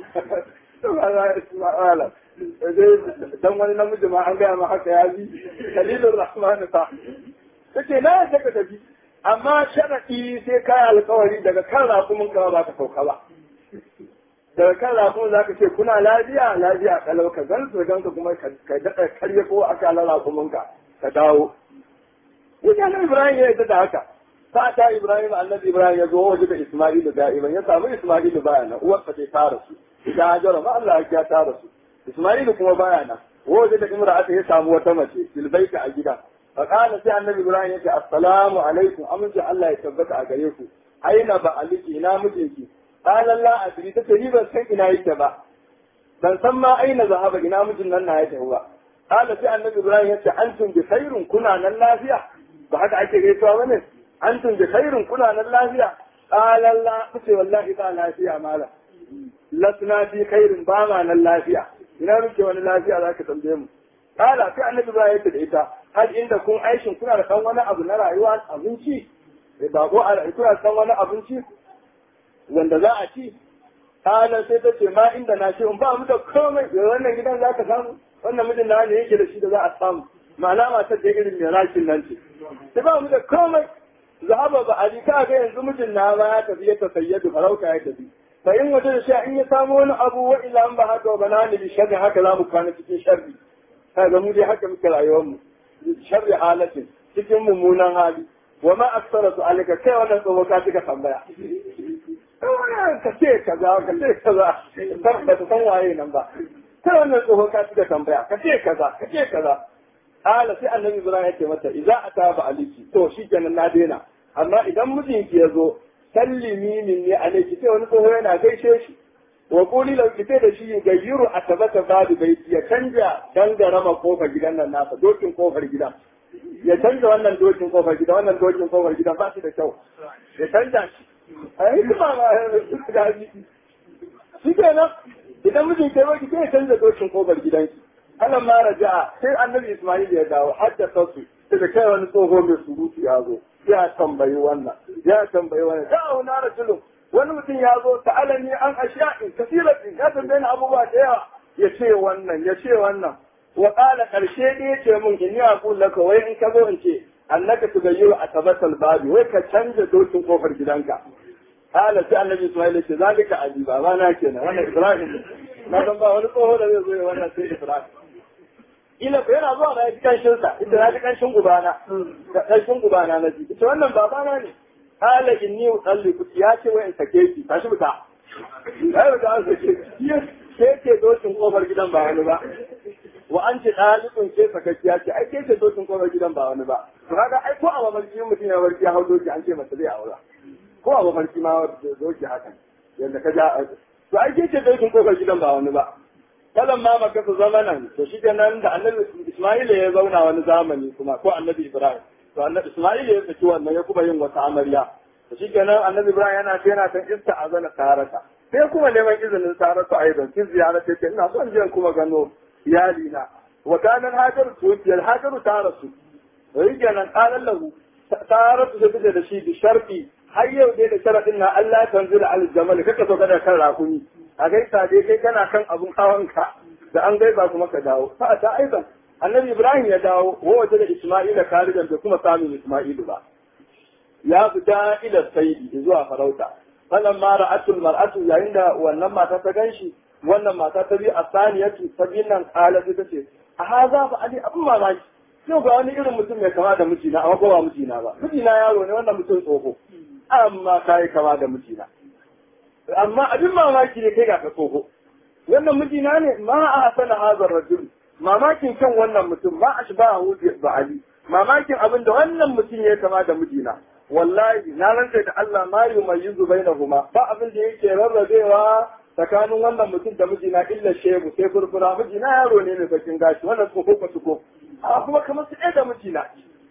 dan wani namiji ma an gaya ma haka ya bi kalilun rahmanu fa kace na yadda ka tafi amma sharadi sai kai alkawari daga kan rafumun ka ba ka sauka ba daga kan rafumun za ka ce kuna lafiya lafiya kalau ka gan su gan ka kuma ka daɗa karye ko aka ala rafumun ka ka dawo Ita na Ibrahim ya yadda da haka. Fata Ibrahim annabi Ibrahim ya zo waje da Isma'ilu da'iman ya samu Isma'ilu baya nan uwarsa sai ta rasu. Ita Hajara ma Allah ya ta rasu. Isma'ilu kuma baya nan. Waje da Imra'ata ya samu wata mace filbaita a gida. Fa kana sai annabi Ibrahim ya ce assalamu alaikum amince Allah ya tabbata a gare ku. Aina ba aliki ina mijinki. Qala la adri tace ni ban san ina yake ba. Ban san ma aina zahaba ina mijin nan na yake ba. Qala sai annabi Ibrahim ya ce antum bi khairun kuna nan lafiya. ba haka ake gaisuwa bane antum bi khairin kuna nan lafiya qala la kace wallahi ba lafiya malam lasna bi khairin ba ma nan lafiya ina muke wani lafiya zaka tambaye mu qala sai annabi ba yake da ita hal inda kun aishin kuna da kan wani abu na rayuwa abinci ba ko kuna da kan wani abinci wanda za a ci qala sai ta ce ma inda na ce ba mu da komai wannan gidan zaka samu wannan mijin na ne yake da shi da za a samu ma'ana matar da irin mai rashin nan ce sai ba mu da komai zahaba ba ali ka ga yanzu mijin na ma ya tafi ya tasayyadu farauta ya tafi fa in waje da shi in ya samu wani abu wa ila an ba haka ba na ni bi sharri haka za mu kwana cikin sharri kaga mu dai haka muke rayuwar mu sharri halatin cikin mummunan hali wa ma aksara su alika kai wannan tsoho ka cika tambaya ka ce kaza ka ce kaza ba ta san waye nan ba kai wannan tsoho ka cika tambaya ka ce kaza ka ce kaza Ala sai annabi Ibrahim ya ce mata idza ataba aliki to shikenan na daina amma idan mijinki ya zo sallimi min ne alaiki sai wani tsoho yana gaishe shi wa quli law kite da shi gayyiru atabata babu baiti ya canja dangarama kofar gidan nan nasa dokin kofar gidan ya canja wannan dokin kofar gidan wannan dokin kofar gidan ba shi da kyau ya canja shi ai kuma ma ga shi kenan idan mijinki ya zo ki sai ya canja dokin kofar gidanki Allah ma raja sai annabi Ismail ya dawo haddasa su da kai wani tsoho mai surutu ya zo ya tambayi wannan ya tambayi wannan da na rajulun wani mutum ya zo ta'alani an ashiya'in kasiratin ya tambaye ni abubuwa da yawa ya ce wannan ya ce wannan wa qala karshe da ya ce mun in ya aqul laka wai in ka zo in ce annaka tugayyiru atabatal babi wai ka canja dokin kofar gidanka qala sai annabi Ismail ya ce zalika ajiba ba na kenan wannan Ibrahim na san ba wani tsoho da zai zo ya wannan sai Ibrahim ila ko yana zuwa na ji kanshin sa ita na ji kanshin gubana kanshin gubana na ji ita wannan babana ne hala inni usalliku ya ce wai in sake ki tashi buta ai ga an sake ki ke ke dokin kofar gidan ba wani ba wa an ce dalikun ke sakakkiya ce ai ke ce dokin kofar gidan ba wani ba to kaga ai ko a mafarki mutum ya barki ya hau doki an ce masa zai aura ko a mafarki ma doki hakan yadda ka ja to ai ke ce dokin kofar gidan ba wani ba kalan ma maka su zamanan to shi nan da annabi Isma'ila ya zauna wani zamani kuma ko annabi Ibrahim to annabi Isma'ila ya saki wannan ya kuma yin wata amarya to shi kenan annabi Ibrahim yana ce yana san ista azana tarata sai kuma neman izinin saratu aidan kin ziyara ce ina son je kuma gano iyali na wa kana hajar tuwfiyar hajar tarasu to shi kenan qalan lahu saratu sai take da shi bi sharfi har yau dai da sharadin na Allah tanzila al jamal kaka so kada kan rakumi a gaisa dai kai kana kan abun hawanka da an gaisa kuma ka dawo fa ta aiban annabi ibrahim ya dawo wa waje da isma'ila karijan da kuma samun isma'ilu ba ya fita ila saidi zuwa farauta falan ma ra'atul mar'atu yayin da wannan mata ta ganshi wannan mata ta bi asaniyatu ta bi nan kala ta ce a haza fa ali abun mamaki yau ga wani irin mutum mai kama da mijina amma ko ba mijina ba mijina yaro ne wannan mutum tsoho amma kai kama da mijina amma abin mamaki ne kai ga ka tsoho wannan mijina ne ma a hasana hazar rajul mamakin kan wannan mutum ma a shiba a ba ali mamakin abin da wannan mutum ya kama da mijina wallahi na rantsa da Allah ma yumayyizu bainahuma ba abin da yake rarrabewa tsakanin wannan mutum da mijina illa shebu sai furfura mijina yaro ne mai bakin gashi wannan tsoho ko tsoho a kuma kamar su ɗaya da mijina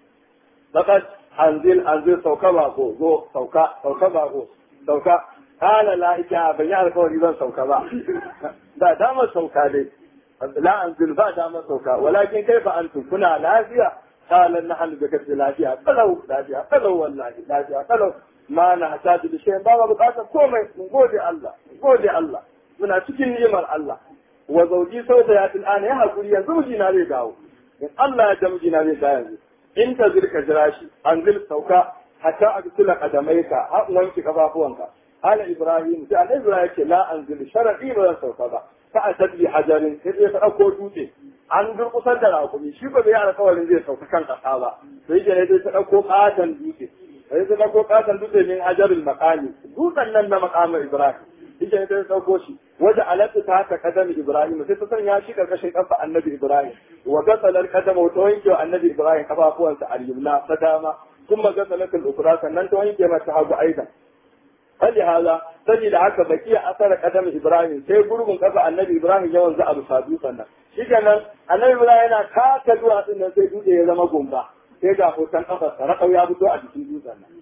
fakat anzil anzil sauka ba ko zo sauka sauka ba ko sauka kala la ita ban yi alkawari zan sauka ba ba damar sauka dai la anzil ba damar sauka walakin kai fa antum kuna lafiya kala na hannu da kace lafiya kalau lafiya kalau wallahi lafiya kalau ma na hasadu da shayin ba bukatar komai mun gode Allah mun gode Allah muna cikin ni'imar Allah wa zauji sauta ya tilana ya hakuri yanzu mijina zai dawo in Allah ya da mijina zai dawo yanzu in ta zirka jira shi anzil sauka hatta a bisila kadamaika har wanki kafafuwanka ala ibrahim sai annabi ibrahim ce la anzil sharadi ba zan sauka ba fa atadbi hajarin sai ya ta dauko dutse an durkusar da rakumi shi ba bai alƙawarin zai sauka kan kasa ba sai ya dai ta dauko katan dutse sai ta dauko katan dutse min hajarul maqami dutsen nan na maqamar ibrahim ita ta dauko shi waje alatu ta haka kadami ibrahim sai ta sanya shi karkashin kafa annabi ibrahim wa gasalar kadama ta wanke annabi ibrahim kafafuwansa al-yumna ta dama kuma gasalatul ukra sannan ta wanke mata hagu aidan fali haza saboda haka baki a asara kadam ibrahim sai gurbin kafa annabi ibrahim yawan za a bisa dutsen nan shi kenan annabi ibrahim yana kaka duwatsun nan sai dutse ya zama gumba sai ga hoton kafa sarakau ya fito a jikin dutsen nan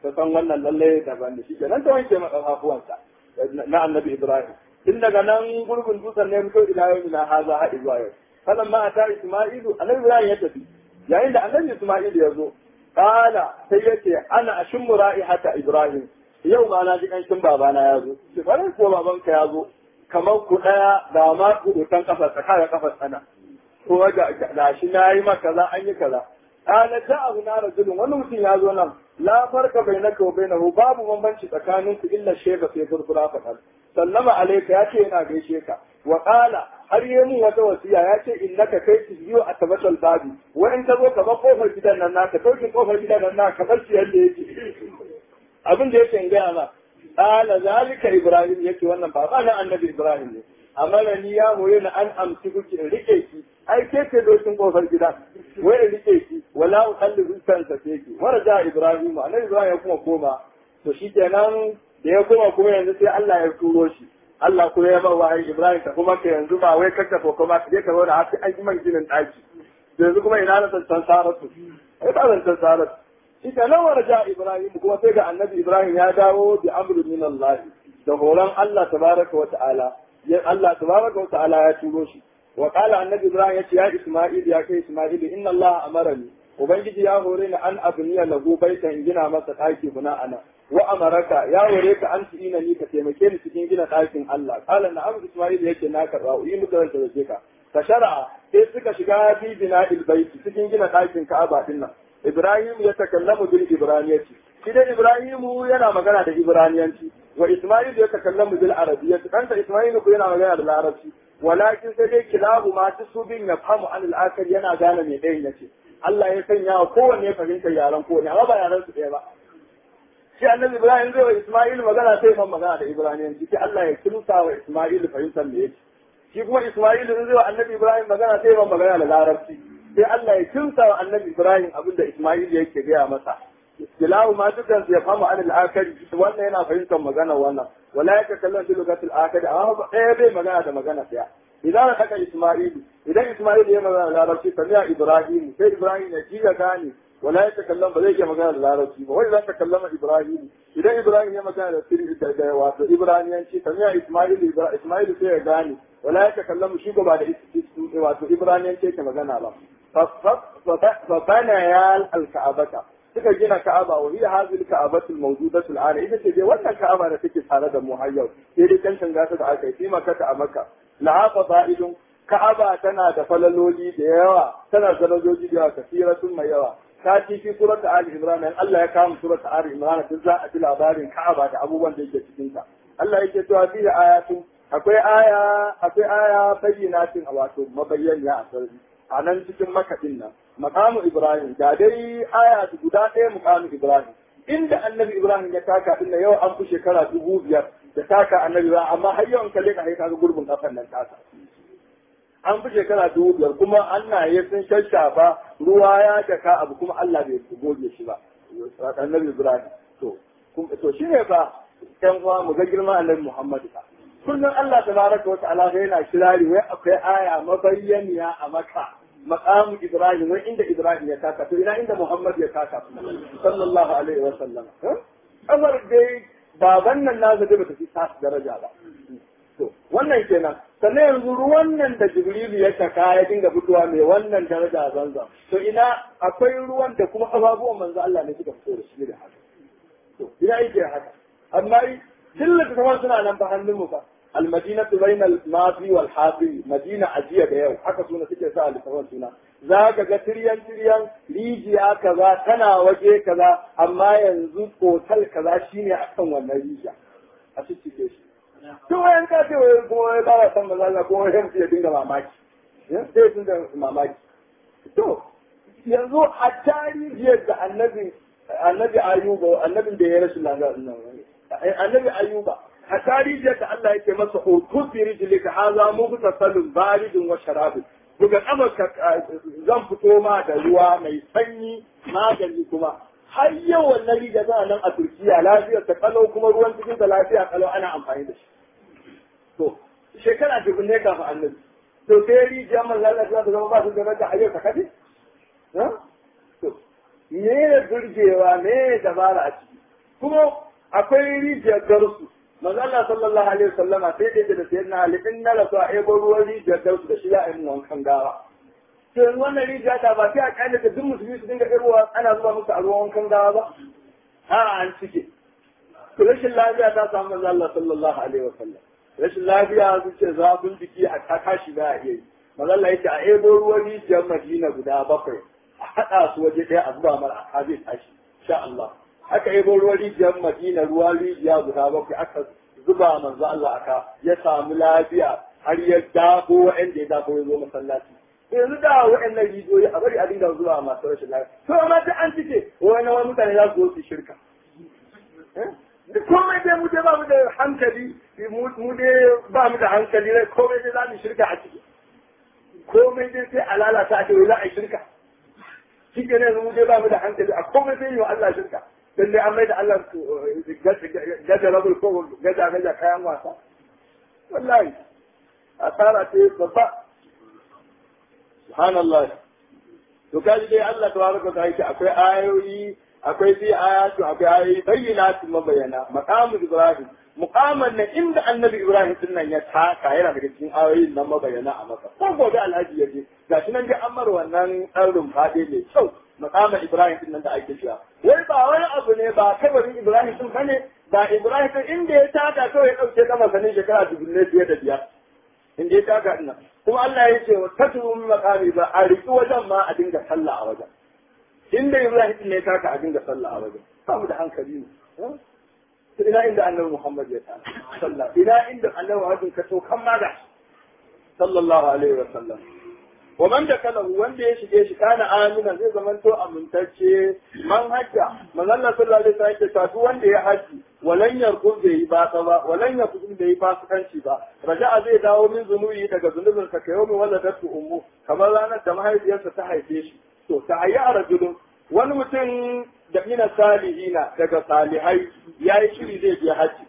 ta san wannan lalle daban da shi kenan ta wanke masa kafafuwansa na annabi Ibrahim tun daga nan gurbin dutsen ne fito ila yau ina haza haɗi zuwa yau falan ma ta Isma'ilu annabi Ibrahim ya tafi yayin da annabi Isma'ilu ya zo kala sai yace ana ashimmu ra'ihata Ibrahim yau ma na ji kanshin babana ya zo shi farin ko babanka ya zo kamar ku ɗaya da ma kudutan kafa tsakanin kafa sana ko ga da shi na yi maka kaza an yi kaza kana da abu na rajulun wani mutum ya zo nan la farka bainaka wa bainahu babu bambanci tsakanin ku illa shega sai furfura faɗa sallama alaika ya ce yana gaishe ka wa qala har yi mun wata wasiya ya ce innaka kai biyu a tabatal babi wa in ka zo ka ba kofar gidan nan naka dauki kofar gidan nan naka bar shi yadda yake abin da yake in gaya ma qala zalika ibrahim yake wannan baba na annabi ibrahim ne amana ni ya hoye na an amsi kuki in rike ki ai ke ce dokin kofar gida wai in rike ki wala uqalli rizqan sa ke ki wara ja ibrahim annabi ibrahim ya kuma koma to shikenan da ya koma kuma yanzu sai Allah ya turo shi Allah kuma ya ba wahayi ibrahim ta kuma ka yanzu ba wai kakka ko kuma ka je ka zo da haka an yi man ginin daki yanzu kuma ina na tantan saratu ai ba tantan saratu shi ka nan wara Ibrahim kuma sai ga annabi Ibrahim ya dawo bi amru min Allah da horon Allah tabaraka wa ta'ala ya Allah tabaraka wa ta'ala ya turo shi wa qala annabi Ibrahim yace ya Isma'il ya kai Isma'il inna Allah amarani ubangiji ya hore ni an abniya lahu baitan gina masa daki buna ana wa amaraka ya hore ka an ina ni ka taimake ni cikin gina dakin Allah qala na'am Isma'il yace na karba yi muka ranta da ka ka shar'a sai suka shiga fi bina'il baiti cikin gina dakin Ka'aba din nan Ibrahim ya takallamu bil Ibraniyati shi dai Ibrahimu yana magana da Ibraniyanci wa Isma'il ya takallamu bil Arabiyyati kanta Isma'il ko yana magana da Larabci walakin sai dai kilahu ma su bin ya famu an al yana gane me ɗayan yace Allah ya sanya wa kowanne fahimtar yaran kowanne amma ba yaran su ɗaya ba shi annabi Ibrahim zai wa Isma'il magana sai man magana da Ibraniyanci sai Allah ya kimsa wa Isma'il fahimtar me yake shi kuma Isma'il zai wa annabi Ibrahim magana sai man magana da Larabci sai Allah ya kimsa wa annabi Ibrahim abinda Isma'il yake gaya masa istilahu ma dukan ya fama an al-akari wannan yana fahimtar magana wannan wala yaka kallon fi lugatul akari amma ɗaya bai magana da magana ɗaya idan aka haka Isma'il idan Isma'il ya magana da Larabci sami'a Ibrahim sai Ibrahim ya ji ya gane wala ya takallam ba zai iya magana da Larabci ba wai za ta kallama Ibrahim idan Ibrahim ya magana da sirri da da wato Ibraniyanci sami'a Isma'il Isma'il sai ya gane wala ya takallamu shi ba da wato Ibraniyanci yake magana ba فبنى الكعبة suka gina Ka'aba wa hiya hadhihi al-Ka'abatu al-mawjudatu al-ana ita ce dai wannan Ka'aba da take tare da mu har yau sai dai kan tanga ta da aka yi maka ta a Makka la fa'idun Ka'aba tana da falaloli da yawa tana da darajoji da yawa kasiratun mai yawa ta ci fi surat Ali Imran in Allah ya kama surat Ali Imran duk za a ji labarin Ka'aba da abubuwan da yake cikin ta Allah yake cewa fi ayatun akwai aya akwai aya bayyinatin wato mabayyaniya a sarri a nan cikin makaɗin nan makamu ibrahim da dai aya guda ɗaya makamu ibrahim inda annabi ibrahim ya taka din yau an fi shekara dubu biyar da taka annabi ibrahim amma har yau in kalle ka ka ga gurbin kafan nan taka an fi shekara dubu biyar kuma annaye sun shashafa ruwa ya jaka abu kuma Allah bai goge shi ba annabi ibrahim to to shine fa ɗan uwa mu ga girman annabi muhammad fa kullum Allah tabaraka wa ta'ala yana kirari wai akwai aya mabayyaniya a maka maqamu Ibrahim wai inda Ibrahim ya taka to ina inda Muhammad ya taka sallallahu alaihi wa sallam kamar dai baban nan na zaje bata fi sa daraja ba to wannan kenan sannan yanzu ruwan nan da Jibrilu ya taka ya dinga fitowa mai wannan daraja zanzan to ina akwai ruwan da kuma ababuwan manzo Allah ne suka fito da shi da haka to ina yake haka amma dillata kamar suna nan ba hannun mu ba المدينة بين الماضي والحاضر مدينة عجية يو حكا سونا سكي سأل سوان سونا ذاك تريان تريان ريجيا كذا تنا وجه كذا أما ينزل قوتل كذا شيني أحسن وانا ريجيا أشي تكيش to wayan ka ce wai kuma ya ba san maza Allah ko wayan ya dinga mamaki sai sun da mamaki to yanzu a tarihiyar da annabi annabi ayuba annabin da ya rashin lafiya annabi ayuba a tarihiyar da Allah yake masa hoto fi rijlika haza mugtasalun baridun wa sharabin buga kamarka zan fito ma da ruwa mai sanyi magani kuma har yau wannan riga tana nan a Turkiya lafiyar ta kalau kuma ruwan cikin ta lafiya kalau ana amfani da shi to shekara dubun ne kafin annabi to sai rijiya man Allah ta zama ba su da rada a yau ta kadi to me ne burgewa me dabara a ciki kuma akwai rijiyar garsu manzo Allah sallallahu alaihi wasallama sai dai da sayyidina Ali in na rasu a ebo ruwan rijiyar garsu da shi za a yi wankan gawa to yanzu wannan rijiya ta ba sai a kyale da duk musulmi su dinga irwa ana zuba musu a ruwan wankan gawa ba a an cike to rashin lafiya ta samu manzo Allah sallallahu alaihi wasallam rashin lafiya su ce zafin jiki a tashi ba a iya yi manzo Allah yake a ebo ruwan rijiyar Madina guda bakwai a haɗa su waje ɗaya a zuba mara a zai tashi insha Allah aka ebo ruwan rijiyar Madina ruwa rijiya guda bakwai aka zuba manzo Allah aka ya samu lafiya har ya dafo wa'anda ya dafo ya zo masallaci yanzu da wa'annan rijiyoyi a bari a dinga zuwa masu rashin lafiya to amma ta an cike wani wani mutane za su zo su shirka da komai dai mu dai ba mu da hankali mu dai ba mu da hankali rai komai dai za mu shirka a ciki komai dai sai a lalata a ce wai za a yi shirka shi ke ne mu dai ba mu da hankali a komai sai yi wa Allah shirka dan dai an mai da Allah gaja rabul ko gaja gaja kayan wasa wallahi asara ce babba subhanallah to kaji dai Allah tabaraka ta yake akwai ayoyi akwai fi ayatu akwai ayoyi bayyinatu mabayana maqamu ibrahim muqaman nan inda annabi ibrahim din nan ya taka yana daga cikin ayoyin nan mabayana a maka ko gobe alhaji yaje gashi nan dai an mar wannan dan rumfade mai kyau maqaman ibrahim din nan da ake cewa wai ba wani abu ne ba kabarin ibrahim din bane ba ibrahim din inda ya taka kawai ya dauke kama sanin shekara dubu ne fiye da biyar inda ya taka din nan kuma Allah ya ce wa tatu min maqami ba a riki wajen ma a dinga sallah a wajen inda Ibrahim ne ya taka a dinga sallah a wajen samu da hankali ne ina inda annabi Muhammad ya ta sallah ina inda annabi Muhammad ka so kan ma da sallallahu alaihi wa sallam wa man da kala wanda ya shige shi kana amina zai zamanto amintacce man hajja man Allah sallallahu alaihi wasallam ya tafi wanda ya haji walan yarkun bai yi basa ba walan yakun bai yi fasikanci ba raja'a zai dawo min zunubi daga zunubin sa kayo min waladatu ummu kamar ranar da mahaifiyarsa ta haife shi to ta hayya rajulun wani mutum da mina salihina daga salihai yayi shiri zai je haji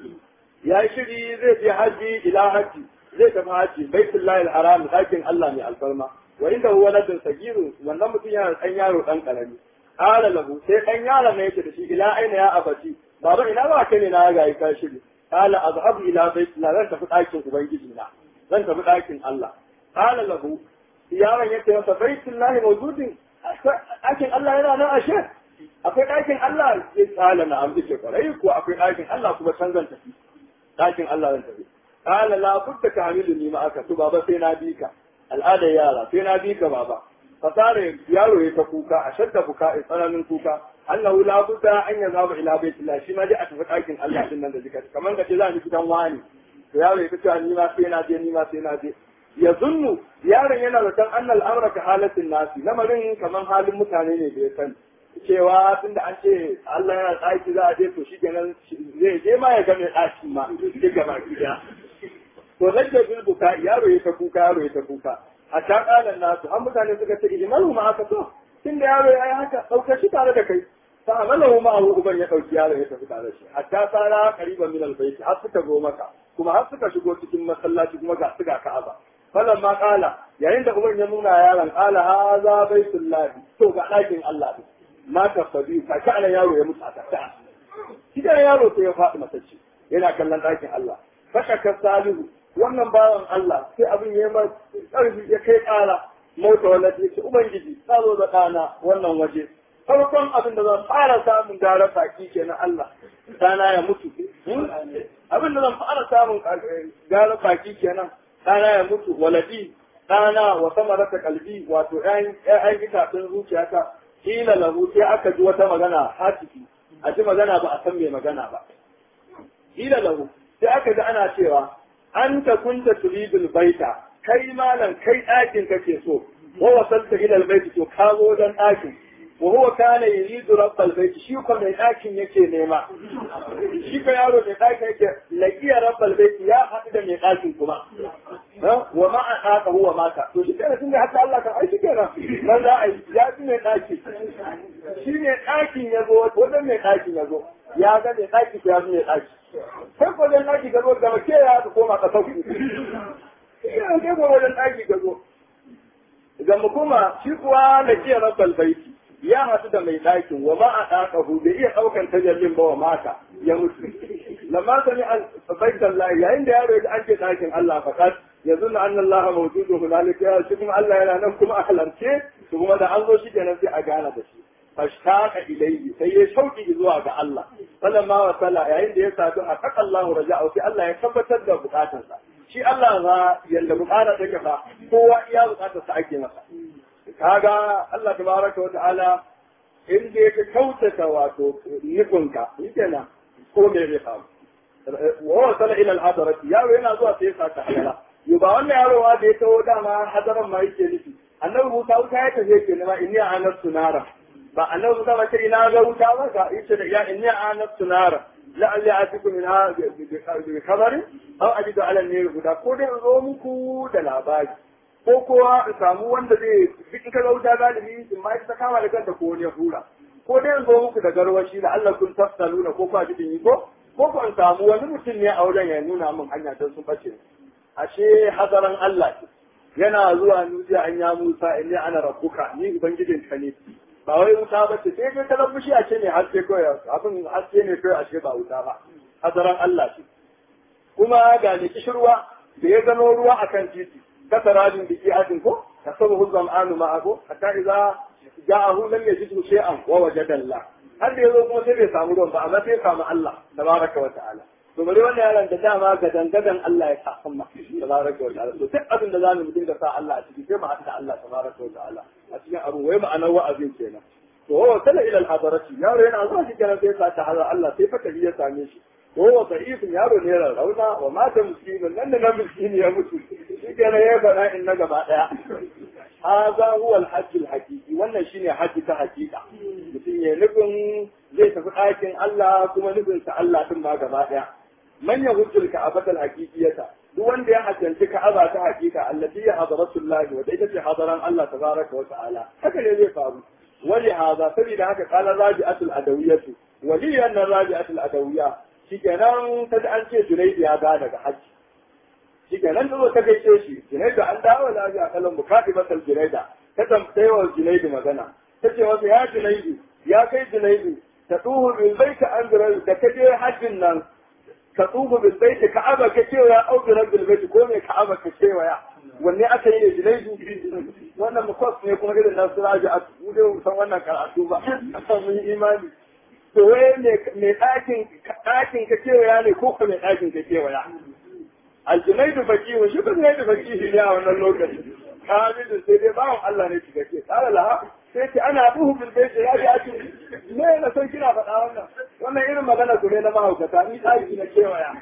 yayi shiri zai je haji ila haji zai tafi haji baitullahi al-haram dakin Allah mai alfarma wa inda huwa ladin sagiru wannan mutum yana dan yaro dan karami qala lahu sai dan yaro ne yake da shi ila aina ya abati baba ina ba kai ne na ga ka shiri qala azhabu ila baitullahi zan tafi dakin ubangiji na zan tafi dakin Allah qala lahu yaron yake masa baitullahi mawjudin dakin Allah yana nan ashe akwai dakin Allah ya tsala na amsa ce kwarai ko akwai dakin Allah kuma can zan tafi dakin Allah zan tafi قال لا بد كاملني معك تو بابا sai na bi ka al'ada yara sai na bi ka baba fasare yaro ya ta kuka a shadda kuka a tsananin kuka annahu la budda an yazaba ila baitillah shi ma dai a tafi ɗakin Allah din nan da zikar kamar da ce za ni gidan wani to yaro ya fita ni ma sai na je ni ma sai na je ya zunnu yaron yana da san annal amra ka halatin nasi lamarin kamar halin mutane ne da ya sani cewa tunda an ce Allah yana tsaki za a je to shi kenan zai je ma ya ga mai ɗakin ma duk gaba gida to rage bil buka yaro ya ta kuka yaro ya ta kuka a ta kalan nasu an mutane suka ce ijmalu ma aka so tunda yaro ya yi haka ɗauka shi tare da kai fa amalahu ma abu uban ya ɗauki yaro ya tafi tare da shi hatta tsara qariban min albayt har suka zo maka kuma har suka shigo cikin masallaci kuma ga su ga ka'aba falan ma kala yayin da uban ya nuna yaron kala haza baitullahi to ga ɗakin Allah ne ma tafabi ka kana yaro ya mutu a tafiya shi yaro sai ya faɗi matacce yana kallon ɗakin Allah fashaka salihu wannan bawan Allah sai abin ya mai ƙarfi ya kai ƙara mota wanda ya ce ubangiji ta zo da ɗana wannan waje farkon abin da zan fara samun gara baki ke na Allah ɗana ya mutu abin da zan fara samun gara baki kenan ɗana ya mutu waladi ɗana wa sama rasa kalbi wato ƴaƴan itacen zuciyata kila lahu sai aka ji wata magana hatifi a ji magana ba a san mai magana ba kila lahu sai aka ji ana cewa an ta kunta turidul baita kai malam kai ɗakin kake so wa wasalta ila albayti to ka zo dan ɗakin wa huwa kana yuridu rabbal bayti shi ko mai ɗakin yake nema shi ko yaro mai ɗakin yake laqiya rabbal bayti ya haɗu da mai ɗakin kuma wa ma an haka huwa mata to shi kenan tunda haka Allah kan ai shi kenan nan za a yi ya fi mai ɗaki shi mai ɗakin ya zo wajen mai ɗakin ya zo ya ga mai ɗaki ya fi mai ɗaki sai ko wajen ɗaki ka zo da ke ya ka koma ka sauki ina sai ko wajen ɗaki ka zo ga mu kuma shi kuwa da ke rabbal baiti ya haɗu da mai ɗakin wa ma a ɗaƙahu bai iya ɗaukan tajallin ba wa mata ya mutu lamma sami baitan lahi yayin da yaro ya an ce ɗakin Allah fakat ya zunna anna Allah mawjudu hunalika ya shi kuma Allah yana nan kuma a halarce su kuma da an zo shi kenan sai a gana da shi fashtaka ilayhi sai ya shauki zuwa ga Allah falamma wa salla yayin da ya sadu a kaka Allah raja'u sai Allah ya tabbatar da bukatarsa shi Allah za yanda bukatar take fa kowa iya bukatarsa ake masa kaga Allah tabaraka wa ta'ala in da ka kautata wato nufinka shikenan ko me zai faru wa wasala ila al-hadarat yaro yana zuwa sai ya saka halala yo ba wannan yaro wa da ya taho dama hadaran ma yake nufi annabi Musa wuta ya tafi yake nema inni anastu nara ba annabi Musa ba ce ina ga wuta ba ka yace da ya inni anastu nara la'alli atiku min ha bi khabarin aw ajidu ala an guda ko dai zo muku da labari ko kowa in samu wanda zai duk ka wuta galibi in ma ta kama da kanta ko wani ya hura ko dai in zo muku da garwashi da Allah kun tafsaluna ko kwa jikin yi ko ko ko in samu wani mutum ne a wajen ya nuna min hanya don sun bace ashe hazaran Allah ce yana zuwa nujiya an ya Musa inni ana rabbuka ni ubangijin ka ne ba wai wuta ba ce sai kai kalan fushi a ce ne haske kawai abin haske ne kawai ashe ba wuta ba hazaran Allah ce kuma ga ne kishirwa da ya gano ruwa akan titi kasarajin biki adin ko kasabahu zam'anu ma'ahu hatta idza ja'ahu lam yajidhu shay'an wa wajada Allah har da yazo kuma sai bai samu ruwan ba amma sai samu Allah tabaraka wa ta'ala to bari wannan yaron da dama ga dangadan Allah ya san ma tabaraka wa ta'ala to duk abin da zamu mutum da sa Allah a ciki sai mu haɗa Allah tabaraka wa ta'ala a cikin abu wai ma'anar wa'azin kenan to wa sala ila al-hadarati yaro yana zuwa shi kenan sai sa ta hada Allah sai fata ya same shi وهو ضعيف yaro ne rarrauna wa mata miskinin nan da nan miskini ya mutu shi kenan ya faɗa in na gaba ɗaya haza huwa alhajj alhaqiqi wannan shine hajji ta haqiqa mutum ya nufin zai tafi ɗakin Allah kuma nufin sa Allah din ma gaba ɗaya man yahujjul ka'abata alhaqiqiyata duk wanda ya hajjanci ka'aba ta haqiqa allati ya hadratullahi wa ita ce hadaran Allah tabaraka wa ta'ala haka ne zai faru wali haza saboda haka qala raji'atul adawiyatu waliyan raji'atul adawiyya shikenan ta an ce Junaidu ya ga daga hajji shikenan ta zo ta gaishe shi Junaidu an dawo lafiya kalan bukati masal Junaida ta tambaye wa Junaidu magana ta ce masa ya Junaidu ya kai Junaidu ta tuhu bil baiti an da ka je hajjin nan ka tuhu bil baiti ka'aba ka ce ya au bil baiti ko me ka'aba ka ce ya wanne aka yi da Junaidu wannan mukwas ne kuma irin nasu raji'a mu dai san wannan karatu ba mun yi imani to wai mai ɗakin ɗakin ka kewaya ne ko kuma mai ɗakin ka kewaya aljunaidu fakihu shi ba junaidu fakihu ne a wannan lokaci kamilu sai dai bawan Allah ne shiga ke tsara laha sai ce ana buhu bil baiti ya ji ake me na san kina faɗa wannan wannan irin magana ku ne na mahaukata ni ɗaki na kewaya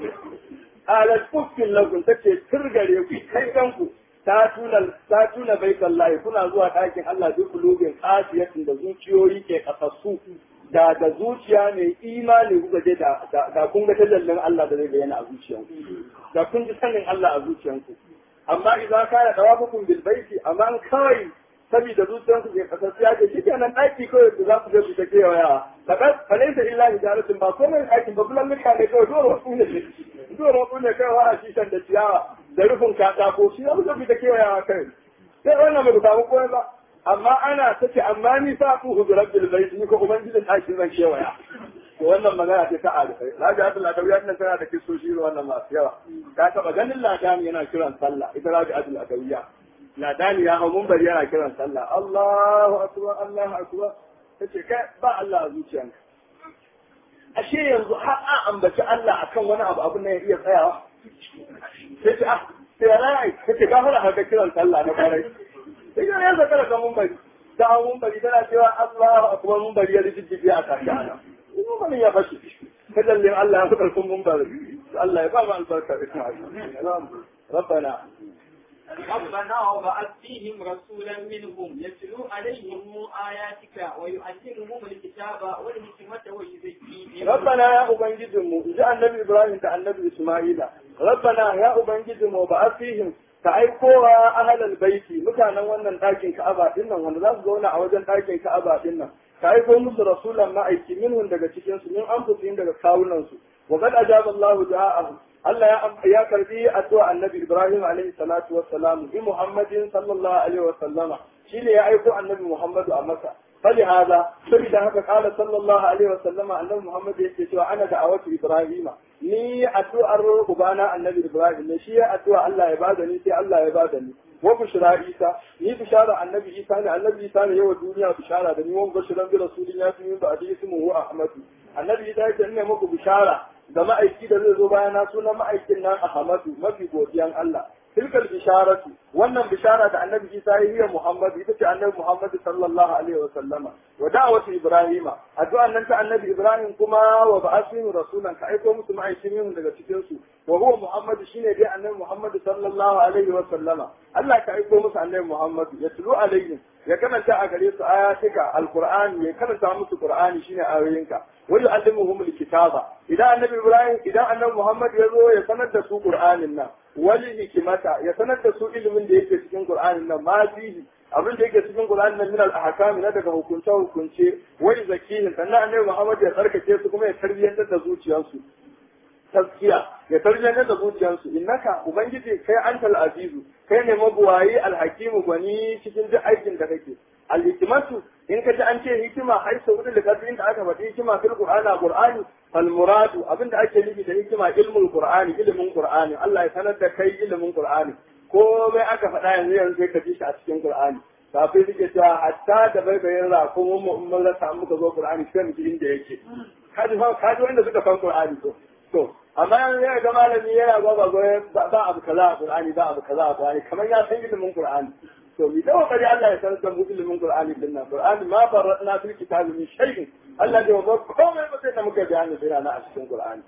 alat fufkin lakum tace turgare ku kai kanku ta tuna ta tuna baitallahi kuna zuwa ɗakin Allah duk kulubin qasiyatin da zuciyoyi ke kasassu da da zuciya mai imani kuka je da kun ga tajallin Allah da zai bayyana a zuciyanku da kun ji sanin Allah a zuciyanku amma idan ka da dawafukum bil baiti amma kawai saboda zuciyanku ke kasar ya ce shi kenan ɗaki kawai da za ku je ku ta kewayawa fakat falaisa illa hijaratun ba komai ɗakin ba bulan mutane kawai dole wasu ne dole wasu ne kawai wa a shishan da ciyawa da rufin katako shi za ku je ku ta kewayawa kai sai wannan bai samu komai ba amma ana ta ce amma ni sa ku hudu rabbil bait ni ko ubangijin ɗakin zan kewaya to wannan magana ce ta alifai rabi abdul adawiya nan tana da kisoshi wannan masu yawa ka taba ganin ladani yana kiran sallah ita rabi abdul adawiya ladani ya hau bari yana kiran sallah Allahu akbar Allahu akbar tace kai ba Allah a zuciyanka ashe yanzu har a ambaci Allah akan wani abu abun nan ya iya tsayawa sai ce ah sai rai kace gafara haka kiran sallah na kwarai sai ga ya zaka da mun bari da mun bari tana cewa Allahu akbar mun bari ya rijiji a tashi ana mun bari ya fashi kadallin Allah ya fadar kun mun bari Allah ya ba mu albarka ربنا ربنا وبعث فيهم رسولا منهم يتلو عليهم آياتك ويعلمهم الكتاب والحكمة ويزكيهم ربنا يا أبنجدهم جاء النبي إبراهيم كان النبي إسماعيل ربنا يا أبنجدهم وبعث فيهم ka aikowa ahalal baiti mutanen wannan ɗakin ka'aba din nan wanda za su zauna a wajen ɗakin ka'aba din nan ka aiko musu rasulan ma'aiki minhum daga cikin su min anfusihim daga kawunan su wa qad ajaba Allahu da'ahu Allah ya ya karbi addu'a annabi Ibrahim alaihi salatu wassalam bi Muhammadin sallallahu alaihi wa sallama shine ya aiko annabi Muhammadu a masa fali hada saboda haka kala sallallahu alaihi wasallama annabi muhammad yake cewa ana da'awatu ibrahima ni addu'ar ubana annabi ibrahim ne shi ya addu'a Allah ya bada ni sai Allah ya bada ni wa bushra isa ni bishara annabi isa ne annabi isa ne yawa duniya bishara da ni wa bashiran bi rasulin ya fi min ba'di ismuhu ahmadu annabi isa ya ne muku bishara da ma'aiki da zai zo bayana sunan ma'aikin nan ahmadu mafi godiyan Allah tilkal bisharatu wannan bishara da annabi Isa ya yi Muhammad ita ce annabi Muhammad sallallahu alaihi wa sallama wa da'watu Ibrahima addu'an nan ta annabi Ibrahim kuma wa ba'athinu rasulan ka aiko musu ma'aikin daga cikin su wa huwa Muhammad shine dai annabi Muhammad sallallahu alaihi wa sallama Allah ka aiko musu annabi Muhammad ya tulu alaihim ya karanta a gare su ayatika alqur'ani ya karanta musu qur'ani shine ayoyinka wa yu'allimuhum alkitaba idan annabi Ibrahim idan annabi Muhammad ya zo ya sanar da su qur'anin nan wali hikimata ya sanar da su ilimin da yake cikin Qur'anin nan ma fihi abin da yake cikin Qur'anin nan min al-ahkam na daga hukunce hukunce wai zakihin sannan annabi Muhammad ya tsarkake su kuma ya tarbiyyantar da zuciyarsu taskiya ya tarbiyyantar da zuciyarsu innaka ubangiji kai antal azizu kai ne mabuwayi alhakimu gwani cikin duk aikin da kake al-hikmatu in ka ji an ce hikima ai sau da kafi inda aka faɗi hikima fil qur'ana qur'ani fal muradu abinda ake nufi da hikima ilmul qur'ani ilimin qur'ani Allah ya sanar da kai ilimin qur'ani komai aka faɗa yanzu yanzu sai ka ji shi a cikin qur'ani kafin suke cewa hatta da baibayin rakun mu in mun rasa muka zo qur'ani sai mu ji inda yake kaji kaji wanda suka san qur'ani to to amma yanzu ya ga malami yana ba ba ba abu kaza a qur'ani ba abu kaza a qur'ani kamar ya san ilimin qur'ani to mi da kokari Allah ya sanar da mu ilimin Qur'ani din nan Qur'ani ma farratna fil kitabi min shay'in Allah da ba komai ba sai da muka bayani sai na a cikin Qur'ani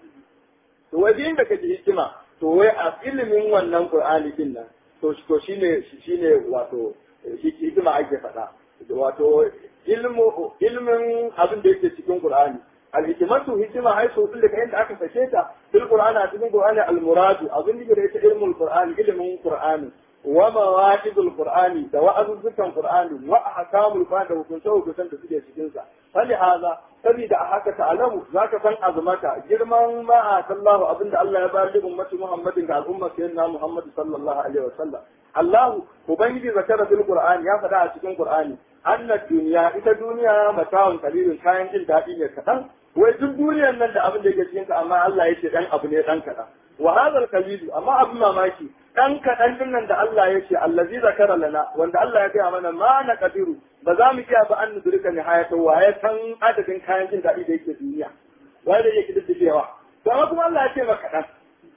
to wajen da kaji hikima to wai a ilimin wannan Qur'ani din nan to to shine shine wato hikima ake faɗa wato ilmu ilmin abin da yake cikin Qur'ani al-hikmatu hikima ai so da kai da aka sake ta fil Qur'ani a cikin Qur'ani al-muradu abin da yake ilmul Qur'ani ilimin Qur'ani ومواعظ القرآن دواء ذكر القرآن وأحكام القرآن da hukunce hukuncen da suke cikin sa fali haza saboda a haka ta'alamu zaka san azumata girman ma a sallahu abinda Allah ya bayar da ummati Muhammadin ga al'umma sayyidina Muhammad sallallahu alaihi wasallam Allah ubangiji zakara bil Qur'an ya faɗa a cikin Qur'ani anna duniya ita duniya mata'un qalilun kayan jin daɗi ne kaɗan wai duk duniyar nan da abin da yake cikin amma Allah ya ce dan abu ne dan kaɗan wa hadha al amma abin mamaki dan kaɗan din nan da Allah ya ce allazi zakara lana wanda Allah ya gaya mana ma na kadiru ba za mu iya ba an nudurka nihayata wa ya san adadin kayan jin daɗi da yake duniya wai da yake diddigewa to amma kuma Allah ya ce maka kaɗan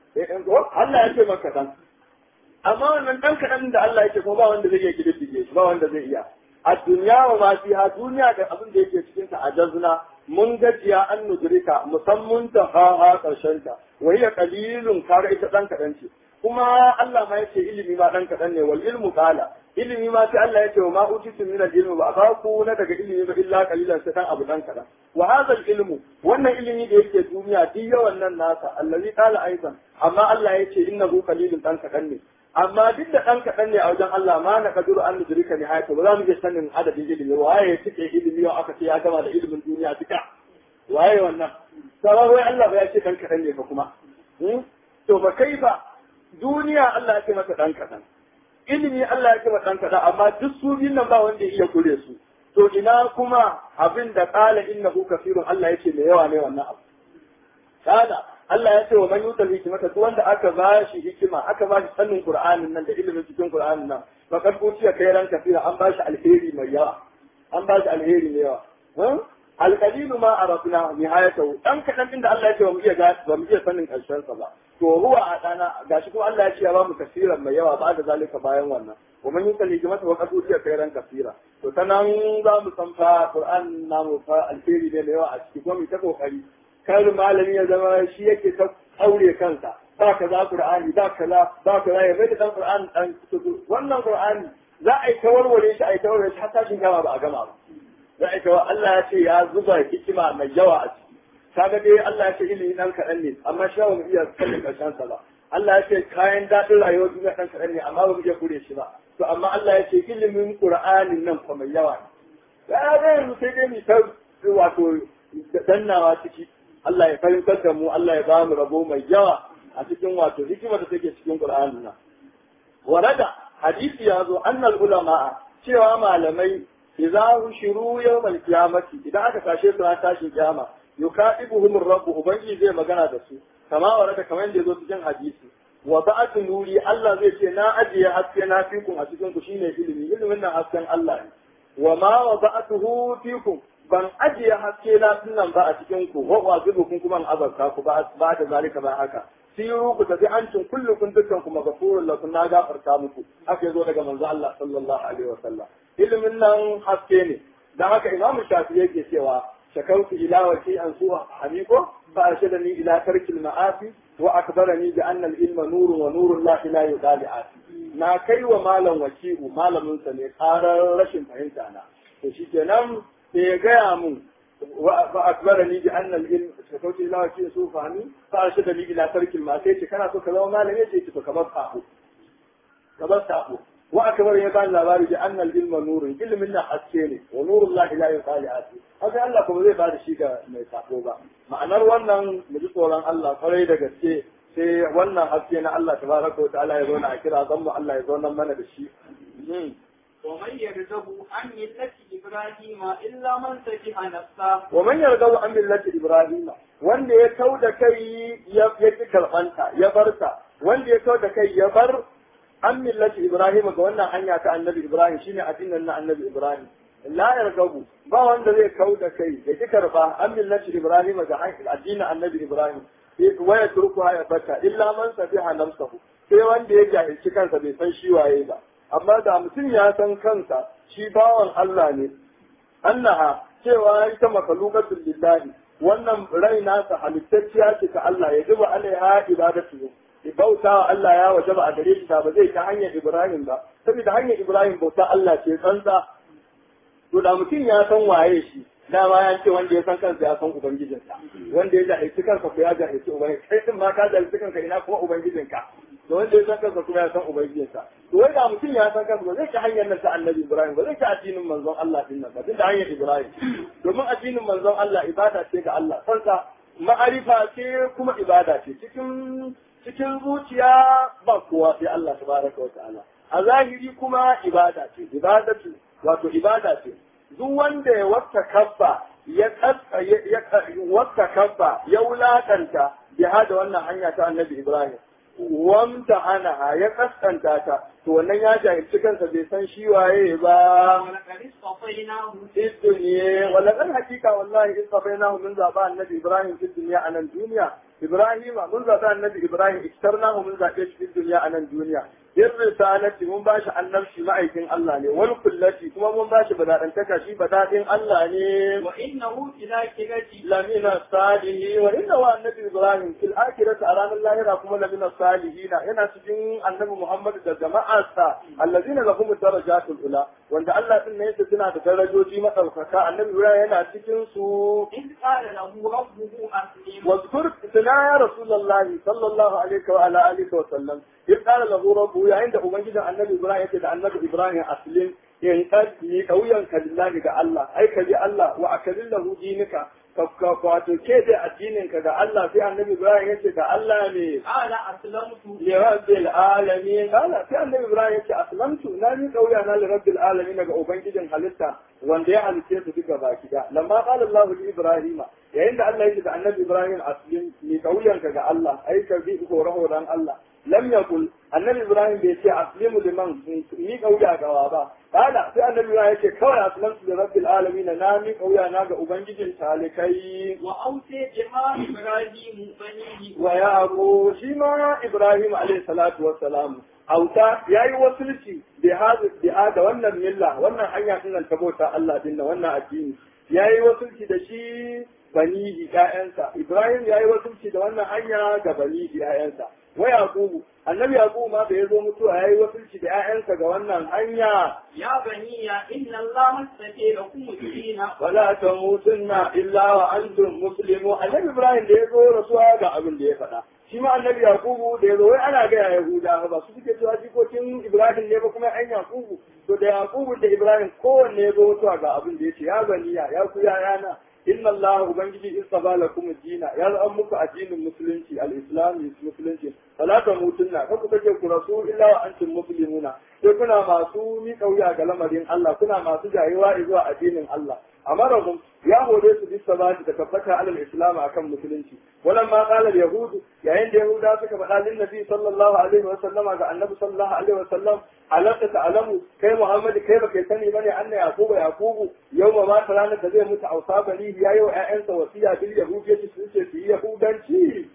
Allah ya ce maka kaɗan amma wannan dan kaɗan da Allah ya ce kuma ba wanda zai iya kididdige shi ba wanda zai iya a duniya wa ma fiha duniya da abin da yake cikin ta ajazna mun gajiya an nudurika musamman ta ha ha karshen ta wa hiya qalilun kare ita dan kaɗan ce kuma Allah ma yace ilimi ma dan kadan ne wal ilmu qala ilimi ma sai Allah yace wa ma utitu min al ilmi ba ba ku na daga ilimi ba illa qalilan sai dan abu dan kadan wa hadha al ilmu wannan ilimi da yake duniya duk yawan nan nasa allazi qala aidan amma Allah yace innahu qalilun dan kadan ne amma duk da dan kadan ne a wajen Allah ma na kaduru an nudrika ni hayata ba za mu iya sanin adadin ilimi waye ya cike ilimi yau aka ce ya gama da ilimin duniya duka waye wannan sabon wai Allah ba ya ce dan kadan ne ba kuma to ba kai ba duniya Allah ya ce masa ɗan kaɗan, ilimi Allah ya ce masa ɗan kaɗan, amma duk su biyun nan ba wanda ya iya kure su. To ina kuma abin da ƙala inna hu kafirun Allah ya ce mai yawa ne wannan abu. Kada Allah ya ce wa man yutal hikimata duk wanda aka ba shi hikima, aka ba shi sanin Qur'anin nan da ilimin cikin Qur'anin nan, fakar kuciya kai ran kafira an ba shi alheri mai yawa. An ba shi alheri mai yawa. alqalilu ma arafna nihayatahu dan kadan din da Allah ya ce ba mu iya ba mu iya sanin karshen sa ba to huwa a dana gashi kuma Allah ya ce ya ba mu kasiran mai yawa ba da zalika bayan wannan wa man yusalli hikmata wa qad utiya khairan kasira to sanan za mu san fa Qur'an namu fa alheri ne mai yawa a ciki kuma mu ta kokari kar malami ya zama shi yake ta aure kansa ba kaza Qur'ani ba kaza ba kaza ya bai da dan Qur'an dan wannan Qur'ani za a yi ta warware shi a yi ta warware shi har tashin gama ba a gama ba za a kawo Allah ya ce ya zuba hikima mai yawa a ciki kaga dai Allah ya ce ilimi dan kaɗan ne amma shi ba mu iya kallon karshen sa ba Allah ya ce kayan daɗin rayuwar duniya dan kaɗan ne amma ba mu iya kure shi ba to amma Allah ya ce ilimin Qur'anin nan fa mai yawa ne ya ga yanzu sai dai mu ta wato dannawa ciki Allah ya fahimtar da mu Allah ya ba mu rabo mai yawa a cikin wato hikima da take cikin Qur'anin nan warada hadisi ya zo annal ulama cewa malamai idza hushiru yawmal qiyamati idan aka tashe su ran tashin kiyama yukadibuhum rabbu ubangiji zai magana da su kama waraka kamar yadda yazo cikin hadisi wa ba'atu nuri Allah zai ce na ajiye haske na fikun a cikin ku shine ilimi ilimin nan hasken Allah ne wa ma wa ba'atuhu fikum ban ajiye haske na sunan ba a cikin ku wa wazibukum kuma an azabta ku ba ba da zalika ba haka siru ku tafi an cin kullukum dukkan ku magafurun lakum na gafarta muku haka yazo daga manzo Allah sallallahu alaihi wa sallam ilimin nan haske ne dan haka imamu shafi yake cewa shakautu ila wati an suwa hamiko fa arshadani ila tarkil ma'asi wa akbarani bi anna al-ilma nurun wa nurun la ilaha illa na kai wa malam waki'u malamin sa ne karar rashin fahimta na to shikenan sai ya gaya mun wa akbarani bi anna al-ilm shakautu ila wati su fahimi fa arshadani ila tarkil ma'asi ce kana so ka zama malami yace ki to kamar sabo kamar sabo wa akbar ya bani labari bi anna al-ilma nurun ilmin na haske ne wa nurun la ilaha illa haka Allah kuma zai bada shi ga mai sako ba ma'anar wannan mu ji tsoron Allah kwarai da gaske sai wannan haske na Allah tabaraka wa ta'ala ya zauna a kira zan mu Allah ya zauna mana da shi ومن يرغب عن ملة إبراهيم إلا من سفه نفسه ومن يرغب عن ملة إبراهيم wanda ya kau da kai ya ki karɓanta ya barta wanda ya kau da kai ya bar an millati Ibrahim ga wannan hanya ta annabi Ibrahim shine addinin na annabi Ibrahim la yargabu ba wanda zai kau da kai ya ki karba an millati Ibrahim ga addinin annabi Ibrahim wa ya turku ya bata illa man safiha nafsahu sai wanda ya jahilci kansa bai san shi waye ba amma da mutum ya san kansa shi bawan Allah ne annaha cewa ita makhluqatul lillahi wannan rai nasa halittacciya ce ta Allah ya zuba alaiha ibadatu bauta wa Allah ya wajaba a gare shi ba zai ta hanyar Ibrahim ba saboda hanyar Ibrahim bauta Allah ce tsantsa to da mutum ya san waye shi dama ya ce wanda ya san kansa ya san ubangijinsa wanda ya jahilci kansa ko ya jahilci ubangiji kai din ma ka jahilci kanka ina kuma ubangijinka da wanda ya san kansa kuma ya san ubangijinsa to wai da mutum ya san kansa ba zai ci hanyar nan ta annabi Ibrahim ba zai ci addinin manzon Allah din nan ba tun da hanyar Ibrahim domin addinin manzon Allah ibada ce ga Allah kansa ma'arifa ce kuma ibada ce cikin cikin zuciya ba kowa sai Allah tabaraka wa ta'ala a zahiri kuma ibada ce ibadatu wato ibada ce duk wanda ya wata kabba ya wata kabba ya wulakanta biha da wannan hanya ta annabi Ibrahim wamta hana ya kaskanta ta to wannan ya jahilci kansa bai san shi waye ba ولقد اصطفيناه duniya wala kan hakika wallahi istafainahu mun zaba annabi Ibrahim fi dunya anan duniya Ibrahim mun zaba annabi Ibrahim iktarnahu mun zabe shi fi dunya anan duniya yin risalati mun bashi annabci ma'aikin Allah ne wal kullati kuma mun bashi badadantaka shi badadin Allah ne وإنه في الآخرة lamina salihi wa inna wa annabi Ibrahim fil akhirati a ranar lahira kuma lamina salihina yana cikin annabi Muhammad da jama'arsa allazina lahum darajatul ula wanda Allah din ne yake suna da darajoji madaukaka annabi Ibrahim yana cikin su إذ قال له ربه أسلم واذكر اتنا يا رسول الله صلى الله عليه وعلى اله وسلم إذ قال له ربه عند أمجد النبي إبراهيم يقول النبي إبراهيم أسلم in ni kauyanka lillahi ga Allah ai ka ji Allah wa akazin lahu dinika ka wato ke da addininka ga Allah sai annabi Ibrahim yace ga Allah ne قال أسلمت li rabbil alamin kala sai annabi Ibrahim yace aslamtu na ni kauya na li rabbil alamin ga ubangijin halitta wanda ya halice su duka baki da lamma qala Allah li Ibrahim yayin da Allah yake da annabi Ibrahim aslim ni kauyanka ga Allah ai ka bi ko rahoran Allah lam yaqul annabi Ibrahim bai ce aslimu liman ni kauya gawa ba Kala sai annabi ya yake kawai aslamtu da rabbil alamin na mi kauya na ga ubangijin talikai وأوصي بها إبراهيم بنيه wa yaqo shi ma Ibrahim alayhi salatu wassalam auta yayi wasulci bi hadu bi da wannan milla wannan hanya din nan tabota Allah din nan wannan addini yayi wasulci da shi banihi ƴaƴansa Ibrahim yayi wasulci da wannan hanya ga banihi ƴaƴansa wa yaqubu annabi yaqubu ma da yazo mutuwa yayi wasulci da ƴaƴansa ga wannan hanya يا بني إن الله استفي لكم الدين wala tamutunna illa wa antum muslimun annabi ibrahim da yazo rasuwa ga abin da ya faɗa shi ma annabi yakubu da yazo wai ana ga yahuda ba su suke cewa jikokin ibrahim ne ba kuma an yakubu to da yakubu da ibrahim kowanne yazo mutuwa ga abin da yace ya baniya ya ku yana inna Allah ubangiji istaba lakum dina ya zan muku addinin musulunci al-islam musulunci fala tamutunna kan ku kace ku rasul illa wa antum muslimuna sai kuna masu mi kauya ga lamarin Allah kuna masu jayewa zuwa addinin Allah amarahum ya hore su bi sabati da tabbata alal islam akan musulunci walan ma qala al yahud yayin da yahuda suka faɗa lin nabi sallallahu alaihi wa sallama ga annabi sallallahu alaihi wa sallam alaka ta'lamu kai muhammad kai baka sani bane anna yaquba yaqubu yawma ma ranar da zai mutu ausa bani yayi wa ƴaƴansa wasiya bil yahudiyyati su ce su yi yahudanci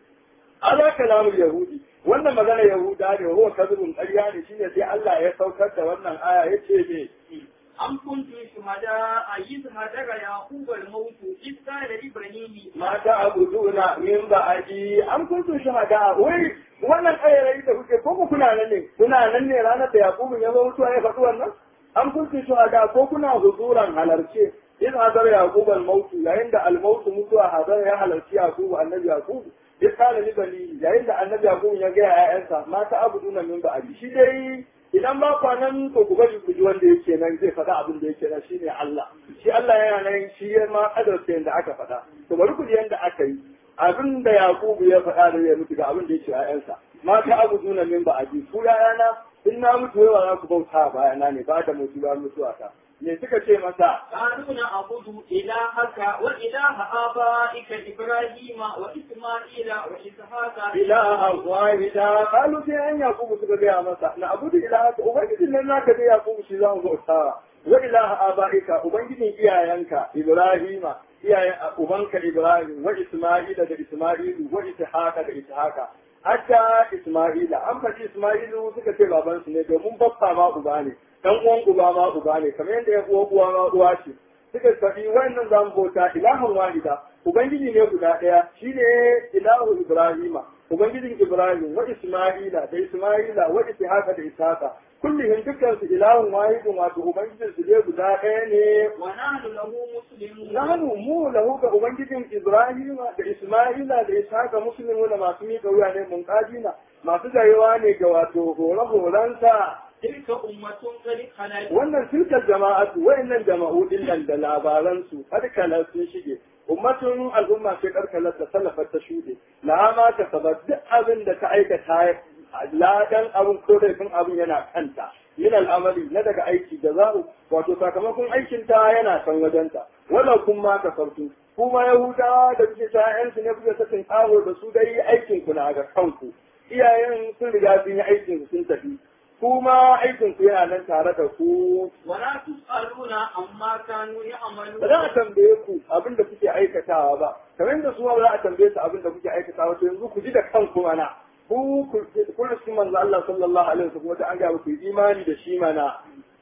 ala kalamul yahudi wannan magana yahuda ne huwa kadhibun ƙarya ne shine sai Allah ya saukar da wannan aya yace me أم كنتم شهداء إذ هدر يعقوب الموت إذ قال لإبراهيم ma ta'buduna min ba'di am kuntum shuhada wai wannan ayarai da kuke ko ku kuna nan ne kuna nan ne ranar da yakubu ya zo mutuwa ya faɗi wannan am kuntum shuhada ko kuna huzuran halarce in hadar yaqub al-maut yayin da al-maut mutuwa hadar ya halarci yaqub annabi yaqub ya kana li bani yayin da annabi yaqub ya ga ƴaƴansa ma ta'buduna min ba'di shi dai idan ba kwanan to ku bari ku ji wanda yake nan zai faɗa abin da yake nan shine Allah shi Allah yana nan shi ya ma kadarta yanda aka faɗa to bari ku ji yanda aka yi abin da Yakubu ya faɗa da ya mutu ga abin da yake ƴaƴansa ma ta abu duna min ba aji ku ƴaƴana in na mutu yawa za ku bauta bayana ne ba da mutu ba mutuwa ta me suka ce masa قالوا نعبد إلهك وإله آبائك إبراهيم وإسماعيل وإسحاق ilaha wahida qalu sai an yakubu suka gaya masa na abudu ilaha ubangijin nan naka dai yakubu shi zamu bauta wa ilaha abaika ubangijin iyayenka ibrahima iyayen ubanka ibrahim wa isma'ila da isma'ilu wa ishaqa da ishaqa hatta isma'ila an faɗi isma'ilu suka ce babansu ne domin baffa ma uba ne dan uwan uba ma uba ne kamar yadda ya uwa uwa ma uwa ce suka faɗi wannan zamu bauta ilahun wahida ubangiji ne guda ɗaya shine ilahu ibrahima ubangijin ibrahim wa isma'ila da isma'ila wa ishaqa da ishaqa kullihim dukkan su ilahun wahidun wato ubangijin su ne guda ɗaya ne ونحن له مسلمون nahnu mu lahu ga ubangijin ibrahima da isma'ila da ishaqa muslimu da masu miƙa wuya ne munqadina masu jayewa ne ga wato hore-horensa تلك أمة قد خلت wannan tilkar jama'atu wayannan jama'u dillan da labaransu karkala sun shige ummatun al'umma sai karkalar da salafar ta shuɗe la ma ta sabar duk abin da ta aikata ladan abin ko laifin abin yana kanta min al'amali na daga aiki da za'u wato sakamakon aikin ta yana san wajenta wala kun ma ka sartu kuma yahudawa da kuke ta yansu ne kuke sakin karo da su dai aikin ku na ga kanku iyayen sun riga sun yi aikin sun tafi kuma aikin ku yana nan tare da ku ولا تسألون عما كانوا ba يعملون za a tambaye ku abin da kuke aikatawa ba kamar da su ma ba za a tambaye su abin da kuke aikatawa to yanzu ku ji da kanku mana ku ku riski manzo Allah sallallahu alaihi wasallam kuma ta an ga ku yi imani da shi mana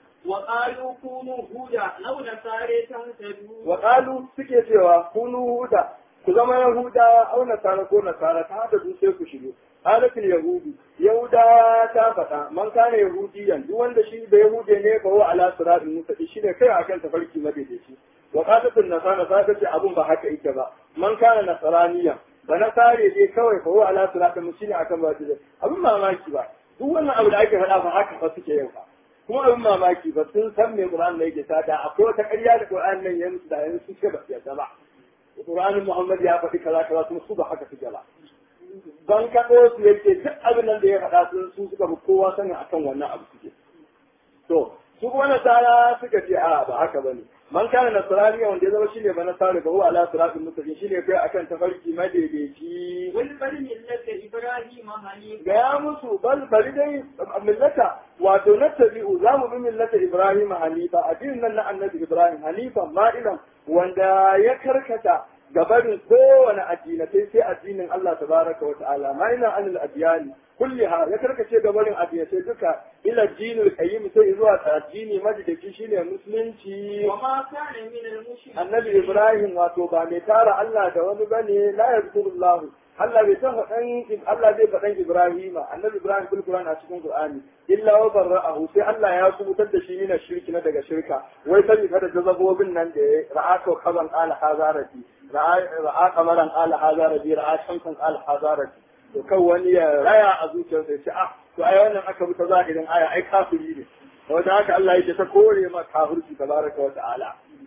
وقالوا كونوا هودا لو نصارى تهتدوا wa qalu suke cewa kunu huda ku zama yahudawa au nasara ko nasara ta hada sai ku shigo halatul yahudi yahuda ta faɗa man kana yahudiyan duk wanda shi da yahude ne ba wa ala siratin mustaqim shi ne kai akan tafarki madaidaici wa qatatul nasara ta ce abun ba haka yake ba man kana nasaraniyan ba na sare ne kawai fa wa ala siratin mustaqim shine akan ba daidai abun mamaki ba duk wannan abu da ake faɗa ba haka fa suke yin ba kuma abin mamaki ba sun san me Qur'an ne yake sada akwai wata ƙarya da Qur'an nan ya musu da yanzu suke ba su yarda ba Qur'anin Muhammad ya faɗi kaza kaza kuma su ba haka suke ba ban kaɗo su yake duk abin nan da ya faɗa sun su suka bi kowa sanin akan wannan abu suke to su kuma nasara suka ce a ba haka bane man kana nasraniya wanda ya zama shine ba nasara ba huwa ala siratin mustaqim shine kai akan tafarki madaidaici والبل ملة إبراهيم حنيفا gaya musu bal bari dai millata wato na tabi'u za mu bi millata Ibrahim Hanifa addinin nan na annabi Ibrahim Hanifa ma'ilan wanda ya karkata gabarin kowane addinatai sai addinin Allah tabaraka wa ta'ala ma'ilan anil adyani kulliha ya karkace gabarin addinatai duka ila dinul qayyim sai zuwa addini madadaci shine musulunci وما كان من المشركين annabi Ibrahim wato ba mai tara Allah da wani bane la yazkurullahu Allah bai san faɗan Allah zai faɗan Ibrahima annabi Ibrahim bil Qur'an a cikin Qur'ani illa wa barra'ahu sai Allah ya kubutar da shi mina shirki na daga shirka wai sai kada jazabobin nan da ya ra'a to kaban ala hazarati ra'a ra'a kamaran ala hazarati ra'a shamsan ala hazarati to kan wani ya raya a zuciyarsa ya ce ah to ai wannan aka bi ta zahirin aya ai kafiri ne wanda haka Allah yake ta kore ma kafirci tabaraka wa ta'ala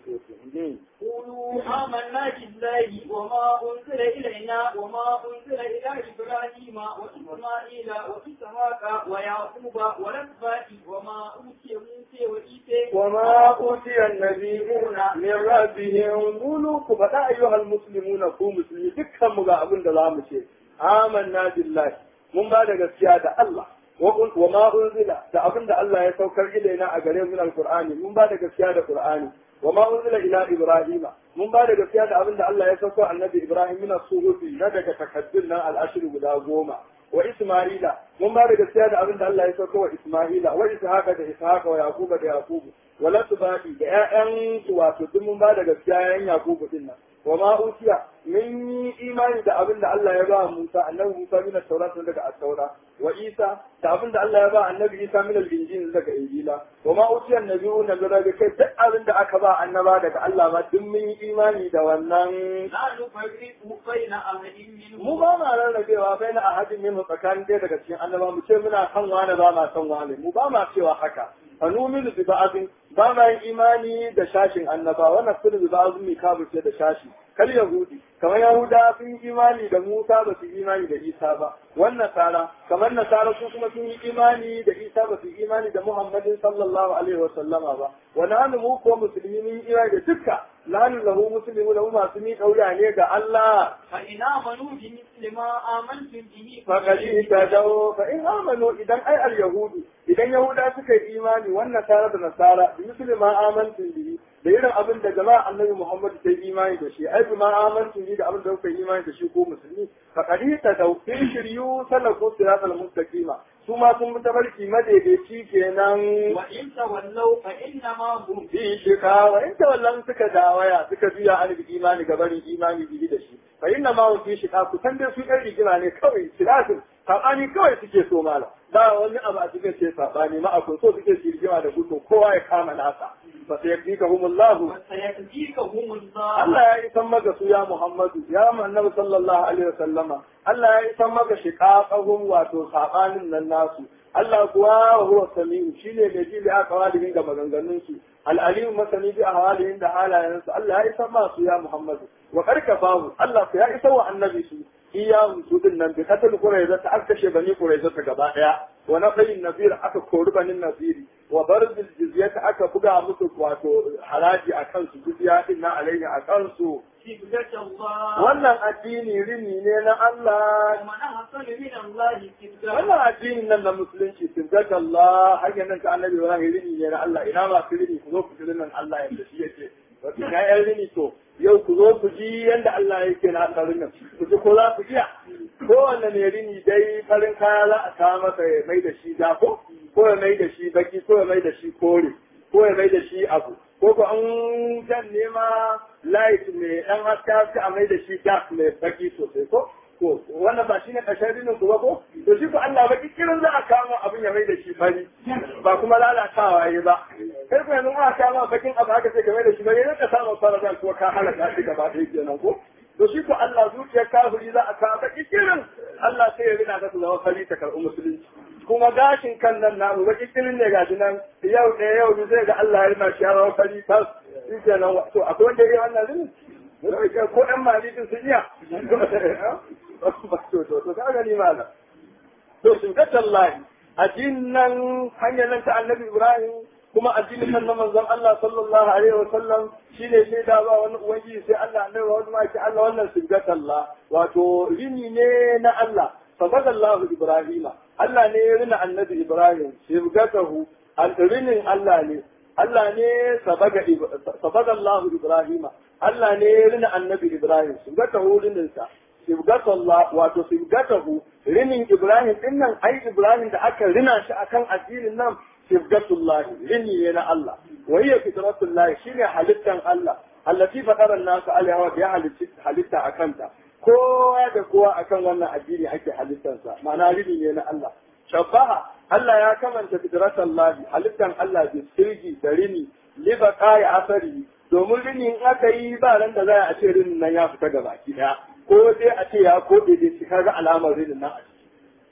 قولوا آمنا بالله وما أنزل إلينا وما أنزل إلى إبراهيم وإسماعيل وإسحاق ويعقوب والأسباط وما أوتي موسى وعيسى وما أوتي النبيون من ربهم قولوا كفتا أيها المسلمون كو مسلمين دكا مغا أبن دلام شيء آمنا بالله من بعد قسيا الله وما أنزل da abin da Allah ya saukar ilaina a gare min alqur'ani mun ba da gaskiya da qur'ani وما أنزل إلى إبراهيم من بعد قصيادة أبن الله يسوع النبي إبراهيم من الصهوف ندك تكدلنا الأشر بلا غوما وإسماعيل من بعد قصيادة أبن الله يسوع إسماعيل وإسحاق ده إسحاق ويعقوب ده يعقوب ولا تبادي ده أن تواسط من بعد قصيادة يعقوب دينا وما أوتي من إيمان ده أبن الله يبا موسى أنه موسى من التوراة ندك التوراة وإيسى da abin da Allah ya ba annabi Isa min al-injil daga injila wa ma utiya nabiyuna min rabbi kai duk abin da aka ba annaba daga Allah ba duk mun yi imani da wannan لا نفرق بين أحد منهم mu ba ma rarrabewa bai na ahadin min tsakanin ɗaya daga cikin annaba mu ce muna kan wani ba ma san wani mu ba ma cewa haka a numinu bi ba'azin ba ma yin imani da shashin annaba wannan sirri bi ba'azin mi ce da shashi kal yahudi kamar yahuda sun yi imani da musa ba su yi imani da isa ba wannan nasara kamar nasara su kuma sun yi imani da isa ba su yi imani da muhammadin sallallahu alaihi wa sallama ba wa nahnu mu ko musulmi mun yi imani da dukka nahnu lahu muslimu lahu masu mi kauya ne ga Allah فإن آمنوا بمثل ما آمنتم به فقد اهتدوا فإن آمنوا إذا أي اليهود إذا يهودا suka yi imani wannan tare da nasara bi misli ma amantu bihi da irin abin da jama'a annabi Muhammad ta yi imani da shi ai bi ma amantu bihi da abin da kuka yi imani da shi ko musulmi faqad ihtadaw fi shiryu salaku siratal mustaqima su ma sun bi tabarki madaidaici kenan وإن تولوا فإنما هم fi shika wa in tawallan suka dawaya suka biya an bi imani gabanin imani bihi da shi fa inna ma hum fi shika ku san dai su ɗan rigima ne kawai shiratin sabani kawai suke so mala ba wani abu a cikin ce sabani ma akwai so suke su rigima da gudu kowa ya kama nasa fa sai yakfikahumullahu وسيكفيكهم الله Allah ya isan maka su ya Muhammadu ya annabi sallallahu alaihi wasallama Allah ya isan maka shiqaqahum wato sabanin nan nasu Allah kuwa huwa samiu shine mai ji da aqwalihim ga maganganun su al-alim masani bi ahwalihim da halayen su Allah ya isan ma su ya Muhammadu wa karkafahu Allah ku ya isa wa annabi su iya su din nan bi katal qurayza ta aka kashe bani qurayza ta gaba daya wa naqayin nabir aka kori banin nabiri wa barzil jizyata aka buga musu wato haraji akan su jizya din na alaihi akan su صبغة الله wannan addini rini ne na Allah ومن أحسن من الله صبغة wannan addinin nan na musulunci tibbat Allah hanyar nan ta annabi Ibrahim rini ne na Allah ina ba su rini ku zo ku ji nan Allah yadda shi yake wato ga yan rini to yau ku zo ku ji yanda Allah yake na tsarin nan ku ji ko za ku iya kowanne ne rini dai farin kaya za a kawo masa ya mai da shi dako ko ya mai da shi baki ko ya mai da shi kore ko ya mai da shi abu ko ko an jan nema light mai dan haska haska a mai da shi dark mai baki sosai ko ko wannan ba shine ƙarshen rinin ku ba ko to shi ko Allah baki kirin za a kama abin ya mai da shi fari ba kuma lalatawa yi ba kai ko yanzu aka kama bakin abu haka sai ka mai da shi fari ne ka samu faradan ko ka halaka shi gaba ɗaya kenan ko to shi ko Allah zuciyar kafiri za a kama baki kirin Allah sai ya rina ka su zama fari ta karɓi musulunci kuma gashin kan nan namu baki kirin ne gashi nan yau ɗaya yau biyu sai ga Allah ya rina shi ya zama fari tas shi kenan to akwai wanda ya yi wannan rinin ko ɗan malikin sun iya to to to ka gani malam to shirkatan lahi addinin nan hanyar nan ta annabi ibrahim kuma addinin nan na manzon Allah sallallahu alaihi wasallam shine shaida ba wani ubangiji sai Allah annabi wani ma ce Allah wannan shirkatan la wato rini ne na Allah sabadallahu ibrahima Allah ne ya rina annabi ibrahim shirkatahu al-rinin Allah ne Allah ne sabaga sabadallahu ibrahima Allah ne ya rina annabi ibrahim shirkatahu rininsa sibgatullah wato sibgatahu rinin Ibrahim din nan ai Ibrahim da aka rina shi akan addinin nan sibgatullah rini ne na Allah wa hiya fitratullah shine halittan Allah allati fatara nasu alaiha wa ya halitta akan ta kowa da kowa akan wannan addini ake halittansa ma'ana rini ne na Allah shabaha Allah ya kamanta fitratullah halittan Allah bi sirgi da rini liba kai asari domin rini in aka yi ba ran da za a ce rinin nan ya fita gaba ki daya ko dai a ce ya koɗe dai shi kaga alamar rinin nan a ciki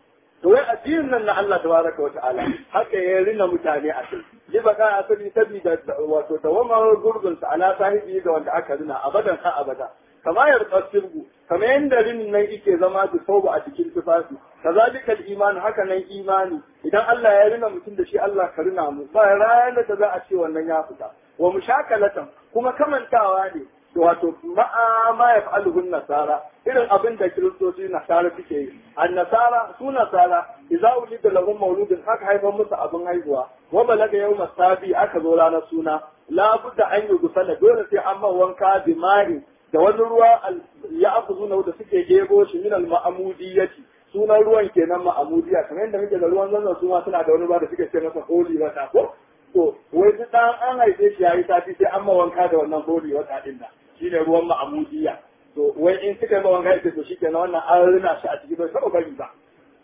to wai addinin nan na Allah tabaraka wa ta'ala haka ya rina mutane a kai ji baka asali sabida wato dawamar gurbin sa ala sahibi ga wanda aka rina abadan ha abada kama ya sirgu kama yanda rinin nan yake zama da sauba a cikin tufafi kazalikal iman haka nan imani idan Allah ya rina mutum da shi Allah ka rina mu ba ranar da za a ce wannan ya fita wa mushakalatan kuma kamantawa ne wato ma'a ma ya fa'aluhun nasara irin abin da kiristoci nasara suke yi an nasara su nasara idza ulida lahum mauludin aka haifar musu abin haihuwa wa balaga yau masabi aka zo ranar suna la budda an yi gusala dole sai an man wanka bi ma'i da wani ruwa ya akuzuna da suke gebo shi min al ma'amudiyati sunan ruwan kenan ma'amudiya kamar yadda muke da ruwan zanzan su ma suna da wani ruwa da suke ce masa holi wata ko to wai duk dan an haife shi yayi sati sai an ma wanka da wannan holi wata din nan shine ruwan ma'amudiya to wai in suka yi mawan gaske to shi kenan wannan an rina shi a cikin bai taɓa bari ba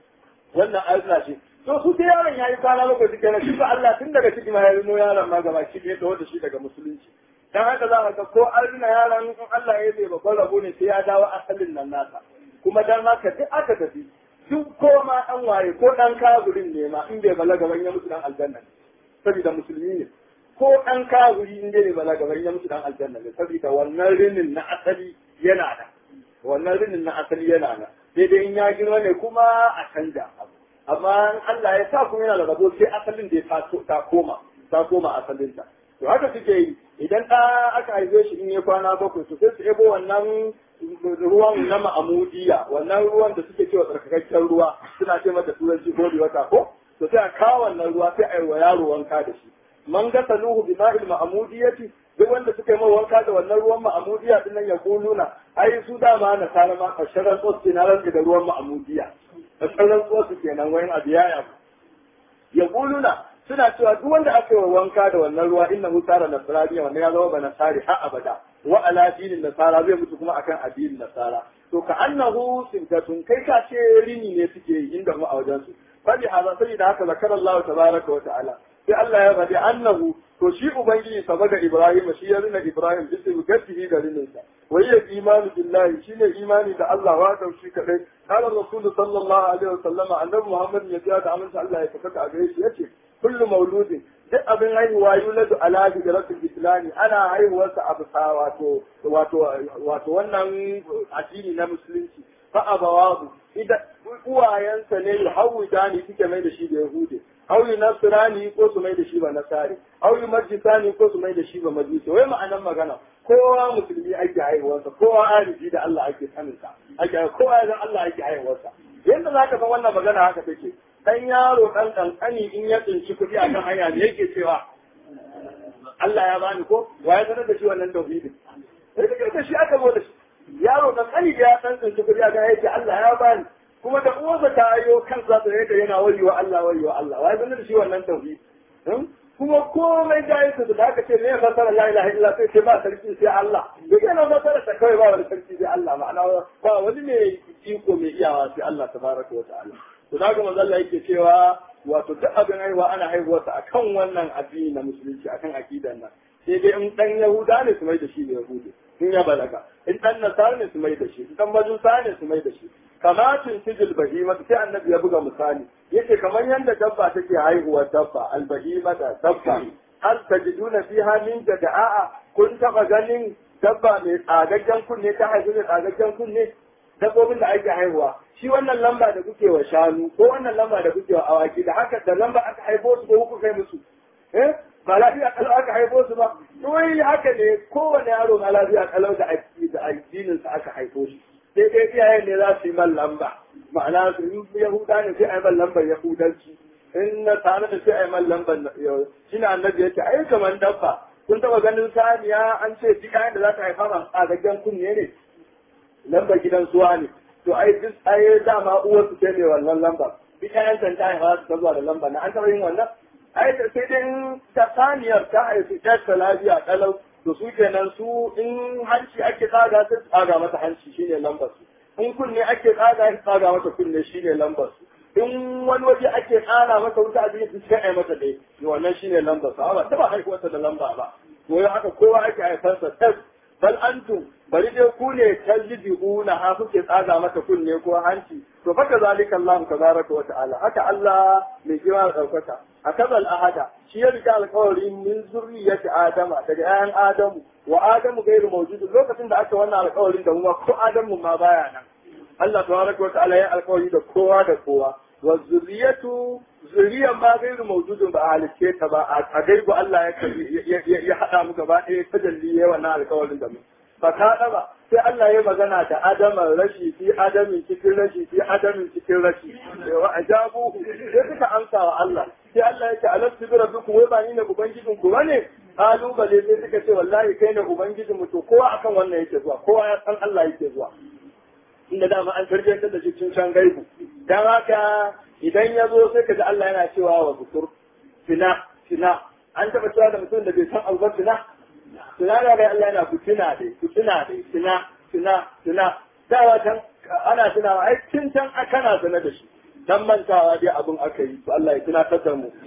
wannan an rina shi to su sai yaron ya yi kwana bakwai suke na shi ba Allah tun daga ciki ma ya rino yaron ma gaba shi ne da shi daga musulunci dan haka za ka ga ko an rina yaron in Allah ya yi babban rabo ne sai ya dawo asalin nan nasa kuma dan haka duk aka tafi duk ko ma an waye ko dan kaburin ne ma in bai balaga ban ya mutu dan aljanna saboda musulmi ne ko ɗan kawuri in dai bala gaban ya mutu dan aljanna ne saboda wannan rinin na asali yana da wannan rinin na asali yana da sai dai in ya girma ne kuma a canja abu amma in Allah ya sa kuma yana da rabo sai asalin da ya ta koma ta koma asalinta to haka suke yi idan ɗa aka haife shi in ya kwana bakwai to sai su ebo wannan ruwan na ma'amudiya wannan ruwan da suke cewa tsarkakakken ruwa suna ce mata turanci ko wata ko to sai a kawo wannan ruwa sai a yi wa yaro wanka da shi man gasa nuhu bi ma'il ma'amudiyati duk wanda suka yi wanka da wannan ruwan ma'amudiya din nan ya kuluna ai su dama na sana ma kasharan tsotsi na rantsi da ruwan ma'amudiya kasharan tsotsi kenan wayan abu ya yabu ya kuluna suna cewa duk wanda aka yi wanka da wannan ruwa inna hu tsara nasraniya wannan ya zama ba nasari har abada wa ala dinin nasara zai mutu kuma akan addinin nasara to ka annahu sintatun kai ka ce rini ne suke yi inda mu a wajen su fadi hada sai da haka zakar Allah tabaraka wa ta'ala sai Allah ya faɗi annahu to shi ubangiji saba ga Ibrahim shi ya rina Ibrahim bisa gatihi da rininsa wai ya imanu billahi shine imani da Allah wa da shi kadai qala rasul sallallahu alaihi wasallama annabi Muhammad ya ce da amince Allah ya tabbata a gare shi yace kullu mauludin duk abin haihuwa yuladu ala hijratul islami ana haihuwarsa a bisa wato wato wato wannan addini na musulunci fa abawahu idan uwayensa ne yuhawidani suke mai da shi da yahudi aw nasrani ko su mai da shi ba nasari aw majisani ko su mai da shi ba majusi wai ma'anan magana kowa musulmi ake haihuwarsa kowa arifi da Allah ake saninsa ake kowa ya Allah ake haihuwarsa yadda zaka san wannan magana haka take dan yaro dan kankani in ya tsinci kuɗi a kan hanya ne yake cewa Allah ya bani ko wa ya sanar da shi wannan tauhidin sai kake da shi aka zo da shi yaro kankani da ya san tsinci kuɗi a kan yake Allah ya bani kuma da uwarsa ta ayo kansa da yadda yana wayewa Allah wayewa Allah wa ya sanar da shi wannan tauhid kuma komai da da aka ce me fasara la ilaha illa sai ce ba sarki sai Allah duk yana fasara ta kai ba wani sarki sai Allah ma'ana ba wani mai iko mai iyawa sai Allah tabaraka wa ta'ala to da ga manzo Allah yake cewa wato duk abin haihuwa ana haihuwarsa akan wannan addini na musulunci akan aqidan nan sai dai in dan yahuda ne su mai da shi da yahudi in ya balaga in dan nasara ne su mai da shi in dan majusa ne su mai da shi kamatin sijil bahima sai annabi ya buga misali yace kamar yanda dabba take haihuwar dabba albahima da dabba hal tajiduna fiha min jada'a kun taba ganin dabba mai tsagaggen kunne ta haihu da tsagaggen kunne dabbobin da ake haihuwa shi wannan lamba da kuke wa shanu ko wannan lamba da kuke wa awaki da haka da lamba aka haifo su ko kuka kai musu eh ba lafiya kalau aka haifo su ba wai haka ne kowane yaro ma lafiya kalau da da addinin sa aka haifo shi sai dai iyayen ne za su yi man lamba ma'ana su yi yahuda ne sai a yi man lambar yahudanci in na tare da sai a yi man lambar shi ne annabi yake ai kamar dabba kun taba ganin saniya an ce duk kayan da za ta haifa ma tsagaggen kunne ne lambar gidan suwa ne to ai duk ai dama uwar su ce ne wannan lamba duk kayan san ta haifa su zuwa da lamba na an taba yin wannan ai sai dai ta saniyar ta haifi ta lafiya kalau to su kenan su in hanci ake tsaga sai tsaga mata hanci shine lambar su in kunne ake tsaga sai tsaga mata kunne shine lambar su in wani waje ake tsara mata wuta a cikin sai ai mata dai wannan shine lambar su amma ta ba haihuwarsa da lamba ba to haka kowa ake haifarsa tas bal antum bari dai ku ne tajiduna ha kuke tsaga mata kunne ko hanci to fa kazalika Allah tabaraka wa ta'ala haka Allah mai girma da daukaka akazal ahada shi ya rika alƙawari min zurriyyati adama daga ƴaƴan adamu wa adamu gairu mawjud lokacin da aka wannan alƙawarin da kuma ko adamu ma baya nan Allah tabaraka wa ta'ala ya alƙawari da kowa da kowa wa zurriyatu zuriyar ma gairu mawjudun ba a halicce ta ba a gaibu Allah ya ya haɗa mu gaba ɗaya tajalli ya wannan alƙawarin da mu fa ka ba sai Allah ya magana da Adama rashi fi Adamin cikin rashi fi Adamin cikin rashi wa ajabu sai suka amsa wa Allah sai Allah ya ce alastu bi rabbikum wai ba ni ne ubangijin ku bane kalubale sai suka ce wallahi kai ne ubangijin mu to kowa akan wannan yake zuwa kowa ya san Allah yake zuwa inda dama an tarbiyyar da shi cikin can gaibu dan haka idan ya zo sai kaga Allah yana cewa wa bukur fina fina an taba cewa da mutum da bai san abu ba fina fina da ga Allah yana fitina dai fitina dai fina fina fina dawa can ana tunawa ai tun can kana sanar da shi dan mantawa dai abun aka yi to Allah ya tunatar da mu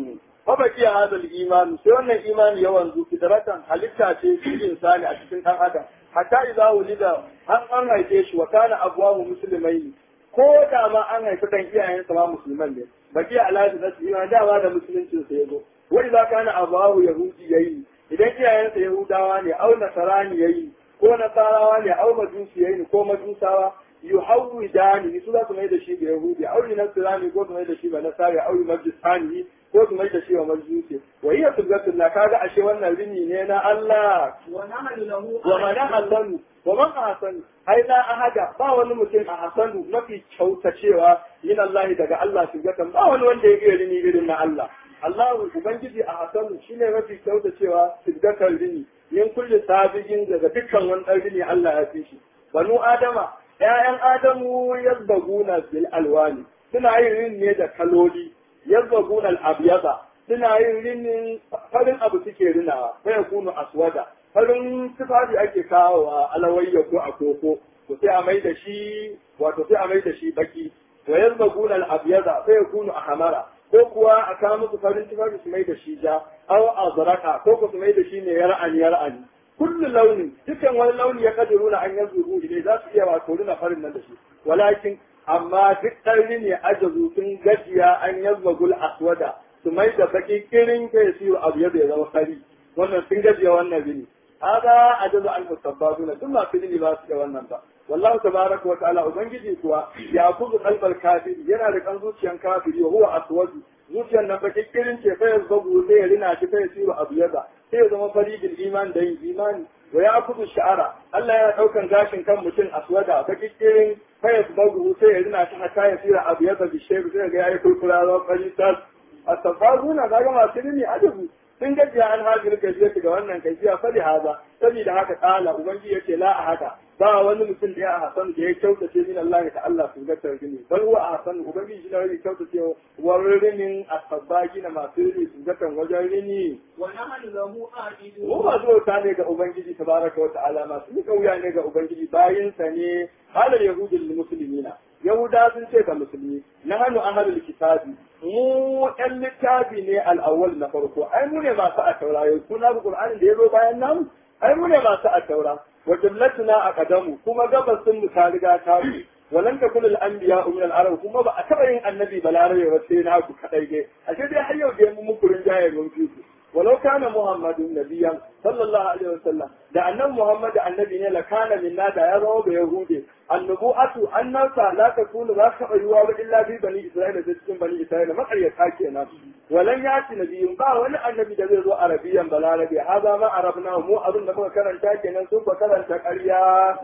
fa baki hadal iman sai wannan imani yawan zu fitratan halitta ce shi insani a cikin dan adam hatta idza wulida an an haife shi wa kana abwahu muslimaini ko da ma an haifi dan iyayensa ma musulman ne baki alaji na su iman dama da musuluncin sa yazo wa idza kana abwahu yahudi yayi idan iyayensa yahudawa ne au nasarani yayi ko nasarawa ne au majusi yayi ko majusawa yuhawidani su za su mai da shi ga yahudi au nasarani ko su mai da shi ga nasari au majusani ko su mai da shi wa majusi wa hiya tuzatullah kaga ashe wannan rini ne na Allah wa nahnu lahu wa man ahsanu wa man ahsanu ai la ahada ba wani mutum a hasanu mafi kyautacewa yin Allah daga Allah tuzatan ba wani wanda ya iya rini irin na Allah Allah ubangiji a hasanu shine mafi kyautacewa tuzatan rini min kulli sabiqin daga dukkan wani dan rini Allah ya fi shi banu adama ƴaƴan adamu yazbaguna bil alwani suna yin rin ne da kaloli yazbaguna al abyada suna yin rinin farin abu suke rinawa sai ya kunu aswada farin tufafi ake kawo a alawayya ko a koko to sai a mai da shi wato sai a mai da shi baki wa yazbaguna al abyada sai ya kunu ahmara ko kuwa a kawo musu farin tufafi su mai da shi ja aw azraka ko ko su mai da shi ne yar'ani yar'ani kullu launin dukan wani launi ya kadiruna an yanzu ne za su iya wato rina farin nan da shi walakin amma duk ɗarri ne ajazu sun gajiya an yazbagul aswada su mai da baki kirin kai su abu ya bai zama fari wannan sun gajiya wannan rini hada ajazu an musabbabuna duk masu rini ba su da wannan ba wallahu tabaraka wa ta'ala ubangiji kuwa ya kuzu qalbal kafir yana da kan zuciyan kafiri wa huwa aswadu zuciyar nan baki kirin ce fa yazbagu sai ya rina shi kai su abu yada sai ya zama faridin iman da yin imani wa ya kudu sha'ara Allah yana daukan gashin kan mutum aswada baki kirin fa yazbagu sai ya rina shi hatta ya tsira abu yada bi shebu sai ga yayi kurkura ran fari tas asfazuna kaga masu rini ajabu sun gajiya an hajjar gajiya ga wannan gajiya fali haza saboda haka kala ubangiji yace la a haka ba wani mutum da ya hasan da ya kyautace min Allah ta Allah su ga tarjini bal huwa hasan ubangiji shi ne ya kyautace warrinin asabaki na masu rini su ga tan wajen rini wa nahnu lahu aqidun mu ba zo ta ne ga ubangiji tabaraka wa ta'ala masu ni kauya ne ga ubangiji bayin sa ne halar yahudul muslimina yahuda sun ce ga musulmi na hannu ahlul kitabi mu ɗan littafi ne al'awwal na farko ai mu ne masu a taura yau kuna bi qur'anin da ya zo bayan namu ai mu ne masu a taura wa jumlatuna a qadamu kuma gabas sun mu ta riga ta mu walan takun al anbiya min al arab kuma ba a taba yin annabi balarabe ba sai na ku kadai dai ashe dai har yau dai mu muku rinjaye mun fi ولو كان محمد نبيا صلى الله عليه وسلم da annan Muhammad annabi ne la kana minna da ya zama da yahudi annubu'atu annasa la takunu za ka bayuwa ba illa bi bani isra'ila da cikin bani isra'ila makaryata kenan walan yati nabiyyun ba wani annabi da zai zo arabiyan balarabe haza ma arabna mu abin da muka karanta kenan sun ba karanta ƙarya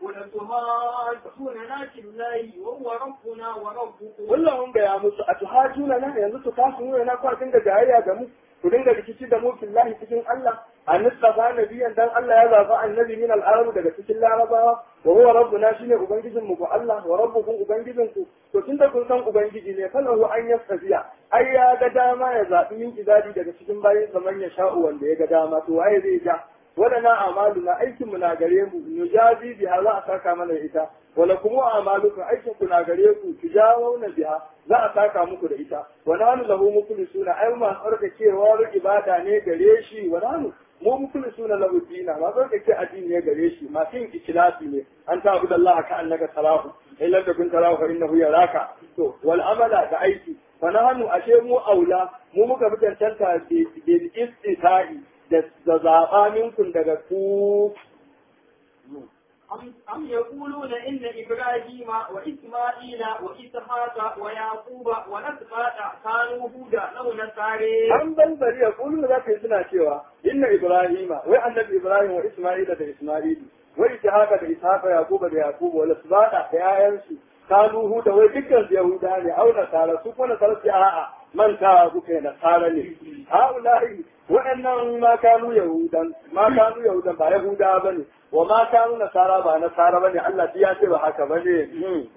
ولتهاجوننا في الله وهو ربنا وربكم kullum ga ya musu a tuhajuna na yanzu su kasu nuna na kwa dinga jayayya da mu ku dinga rikici da mu fillahi cikin Allah an nisafa nabiyan dan Allah ya zaba annabi min al-arab daga cikin larabawa wa huwa rabbuna shine ubangijin mu ko Allah wa rabbukum ubangijin ku to tunda kun san ubangiji ne falahu an yastafiya ai ya ga dama ya zabi min ibadi daga cikin bayin zaman ya sha'u wanda ya ga dama to waye zai ja wadana amalu na aikin mu na gare mu nujazi biha za a saka mana ita wala kuma amalukum aikin ku na gare ku tujawuna biha za a saka muku da ita wa nanu lahu mukhlisuna ai ma tsarka cewa ibada ne gare shi wa nanu mu mukulu suna lahu dina ma zo kake addini ne gare shi ma yin ikhlasi ne an ta abu Allah ka annaka tarahu illa da kun tarahu fa innahu yaraka to wal amala da aiki fa nahnu ashe mu aula mu muka fi tantanta bil istitai da zaba minkum daga ku أم, أم يقولون إن إبراهيم وإسماعيل وإسحاق ويعقوب والأسباط كانوا هودا أو نصارى an ban bari ya kullu za ka yi suna cewa inna ibrahima wai annabi ibrahim wa isma'ila da isma'il wa ishaqa da ishaqa yaquba da yaqub wa lasbata da yayansu kanu huda wai dukkan su yahuda ne au nasara su kuma nasara su a'a manta ku kai nasara ne haulahi wa'annan ma kanu yahudan ma kanu yahudan ba yahuda bane wa ma kanu nasara ba nasara bane Allah ya ce ba haka bane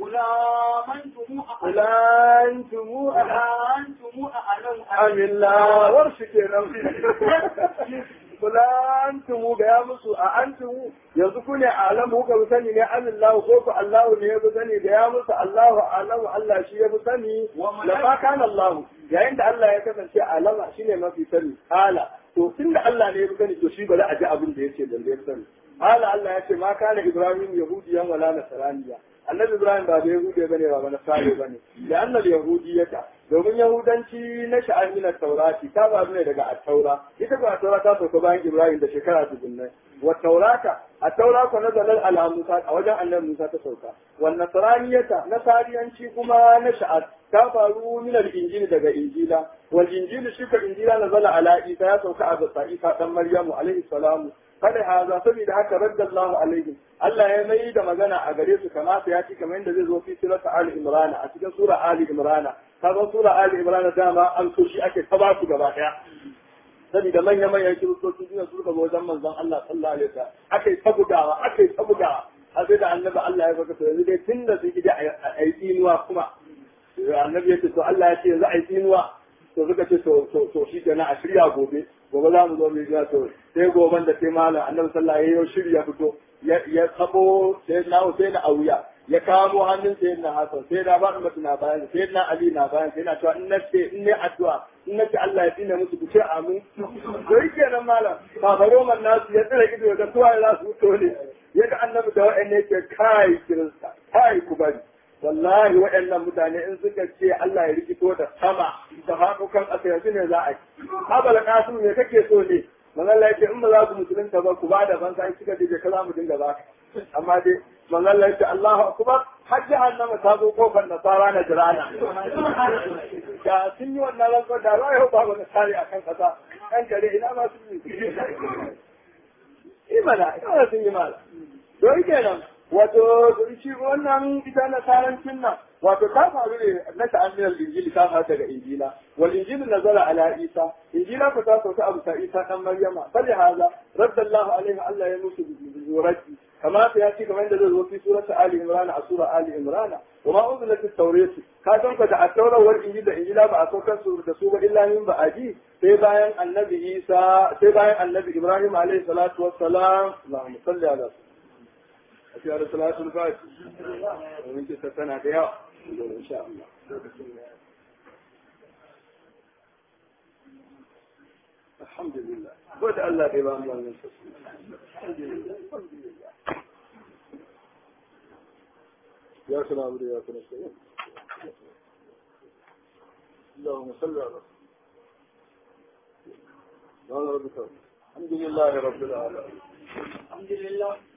قل آمنتم ulantumu قل أنتم أعلم amilla war shi kenan kula antumu ga ya musu a antumu yanzu ku ne alamu ka sani ne amillahu ko ku Allahu ne ya fi sani da ya musu Allahu alamu Allah shi ya fi sani la ma kana Allahu yayin da Allah ya kasance alama shine mafi sani hala to tunda Allah ne ya fi sani to shi bari a ji abin da yace da ya sani hala Allah ya ce ma kana Ibrahim yahudiyan wala nasraniya annabi Ibrahim ba da yahudi bane ba ba nasara bane da annal yahudiyata domin yahudanci na sha'an min taurati ta faru ne daga at-taura ita ba taura ta sauka bayan Ibrahim da shekara dubunnai wa taurata at-taura ko nazalar ala Musa a wajen annabi Musa ta sauka wa nasraniyata nasariyanci kuma na sha'an ta faru min al-injil daga injila wal injil shi ka injila nazala ala Isa ya sauka a bisa Isa dan Maryamu alaihi salamu kada haza saboda haka raddallahu alaihim Allah ya mai da magana a gare su kamata ya ci kamar yadda zai zo fi surata Ali Imran a cikin sura Ali Imran kaga sura Ali Imran dama an so shi ake ta ba su gaba daya saboda manya manyan kiristoci suna su ga wajen manzon Allah sallallahu alaihi wasallam akai ta bugawa akai ta bugawa har sai da annabi Allah ya faɗa to yanzu dai tunda su gida a yi tsinuwa kuma annabi ya ce to Allah ya ce yanzu a yi tsinuwa to suka ce to to to shi kenan a shirya gobe gobe za mu zo mu yi to sai goben da sai malam annabi sallallahu alaihi wasallam ya shirya fito ya sabo sai na sai na auya ya kamo hannun sai na hasan sai na ba mutum na bayan sai na ali na bayan sai na cewa in na ce in ne addu'a in na ce Allah ya tsine musu ku ce amin to yake nan malam kafaro man nasu ya tsira ido da tuwa za su fito ne yadda annabi da wa'anne ke kai kirista kai ku bari wallahi waɗannan mutane in suka ce Allah ya rikito da sama da haƙukan ƙasa yanzu ne za a yi. Abala Kasim me kake so ne? Manzala ce in ba za ku musulunta ba ku ba da banza in suka je ka za mu dinga ba Amma dai manzala ce Allahu akbar har jahannama ta zo kofar nasara na jirana. Da sun yi wannan rantsuwar da za a yi babu nasari a kan ƙasa. Ɗan kare ina ma sun yi. Imana, ina sun yi mala. Don kenan, wato shi wannan ita na tarancin nan wato ta faru ne na ta'ammiyar injili ta faru daga injila wal injilu nazara ala isa injila ko ta sauka abu ta isa dan maryama bali haza raddallahu alaihi allah ya musu zurati kama ta yaci kamar yadda zai zo fi surata ali imran a sura ali imran wa ma unzilat at-tawrat ka san ka da at-tawrat wal injil da injila ba a saukar su da su ba illa min ba'adi sai bayan annabi isa sai bayan annabi ibrahim alaihi salatu wassalam allahumma salli ala a cikin da salatul fati domin kisa tana da yawa insha Allah alhamdulillah ko da Allah bai ba mu wannan alhamdulillah alhamdulillah ya kana abu ya kana sai اللهم صل على سيدنا ربك الحمد لله رب العالمين الحمد لله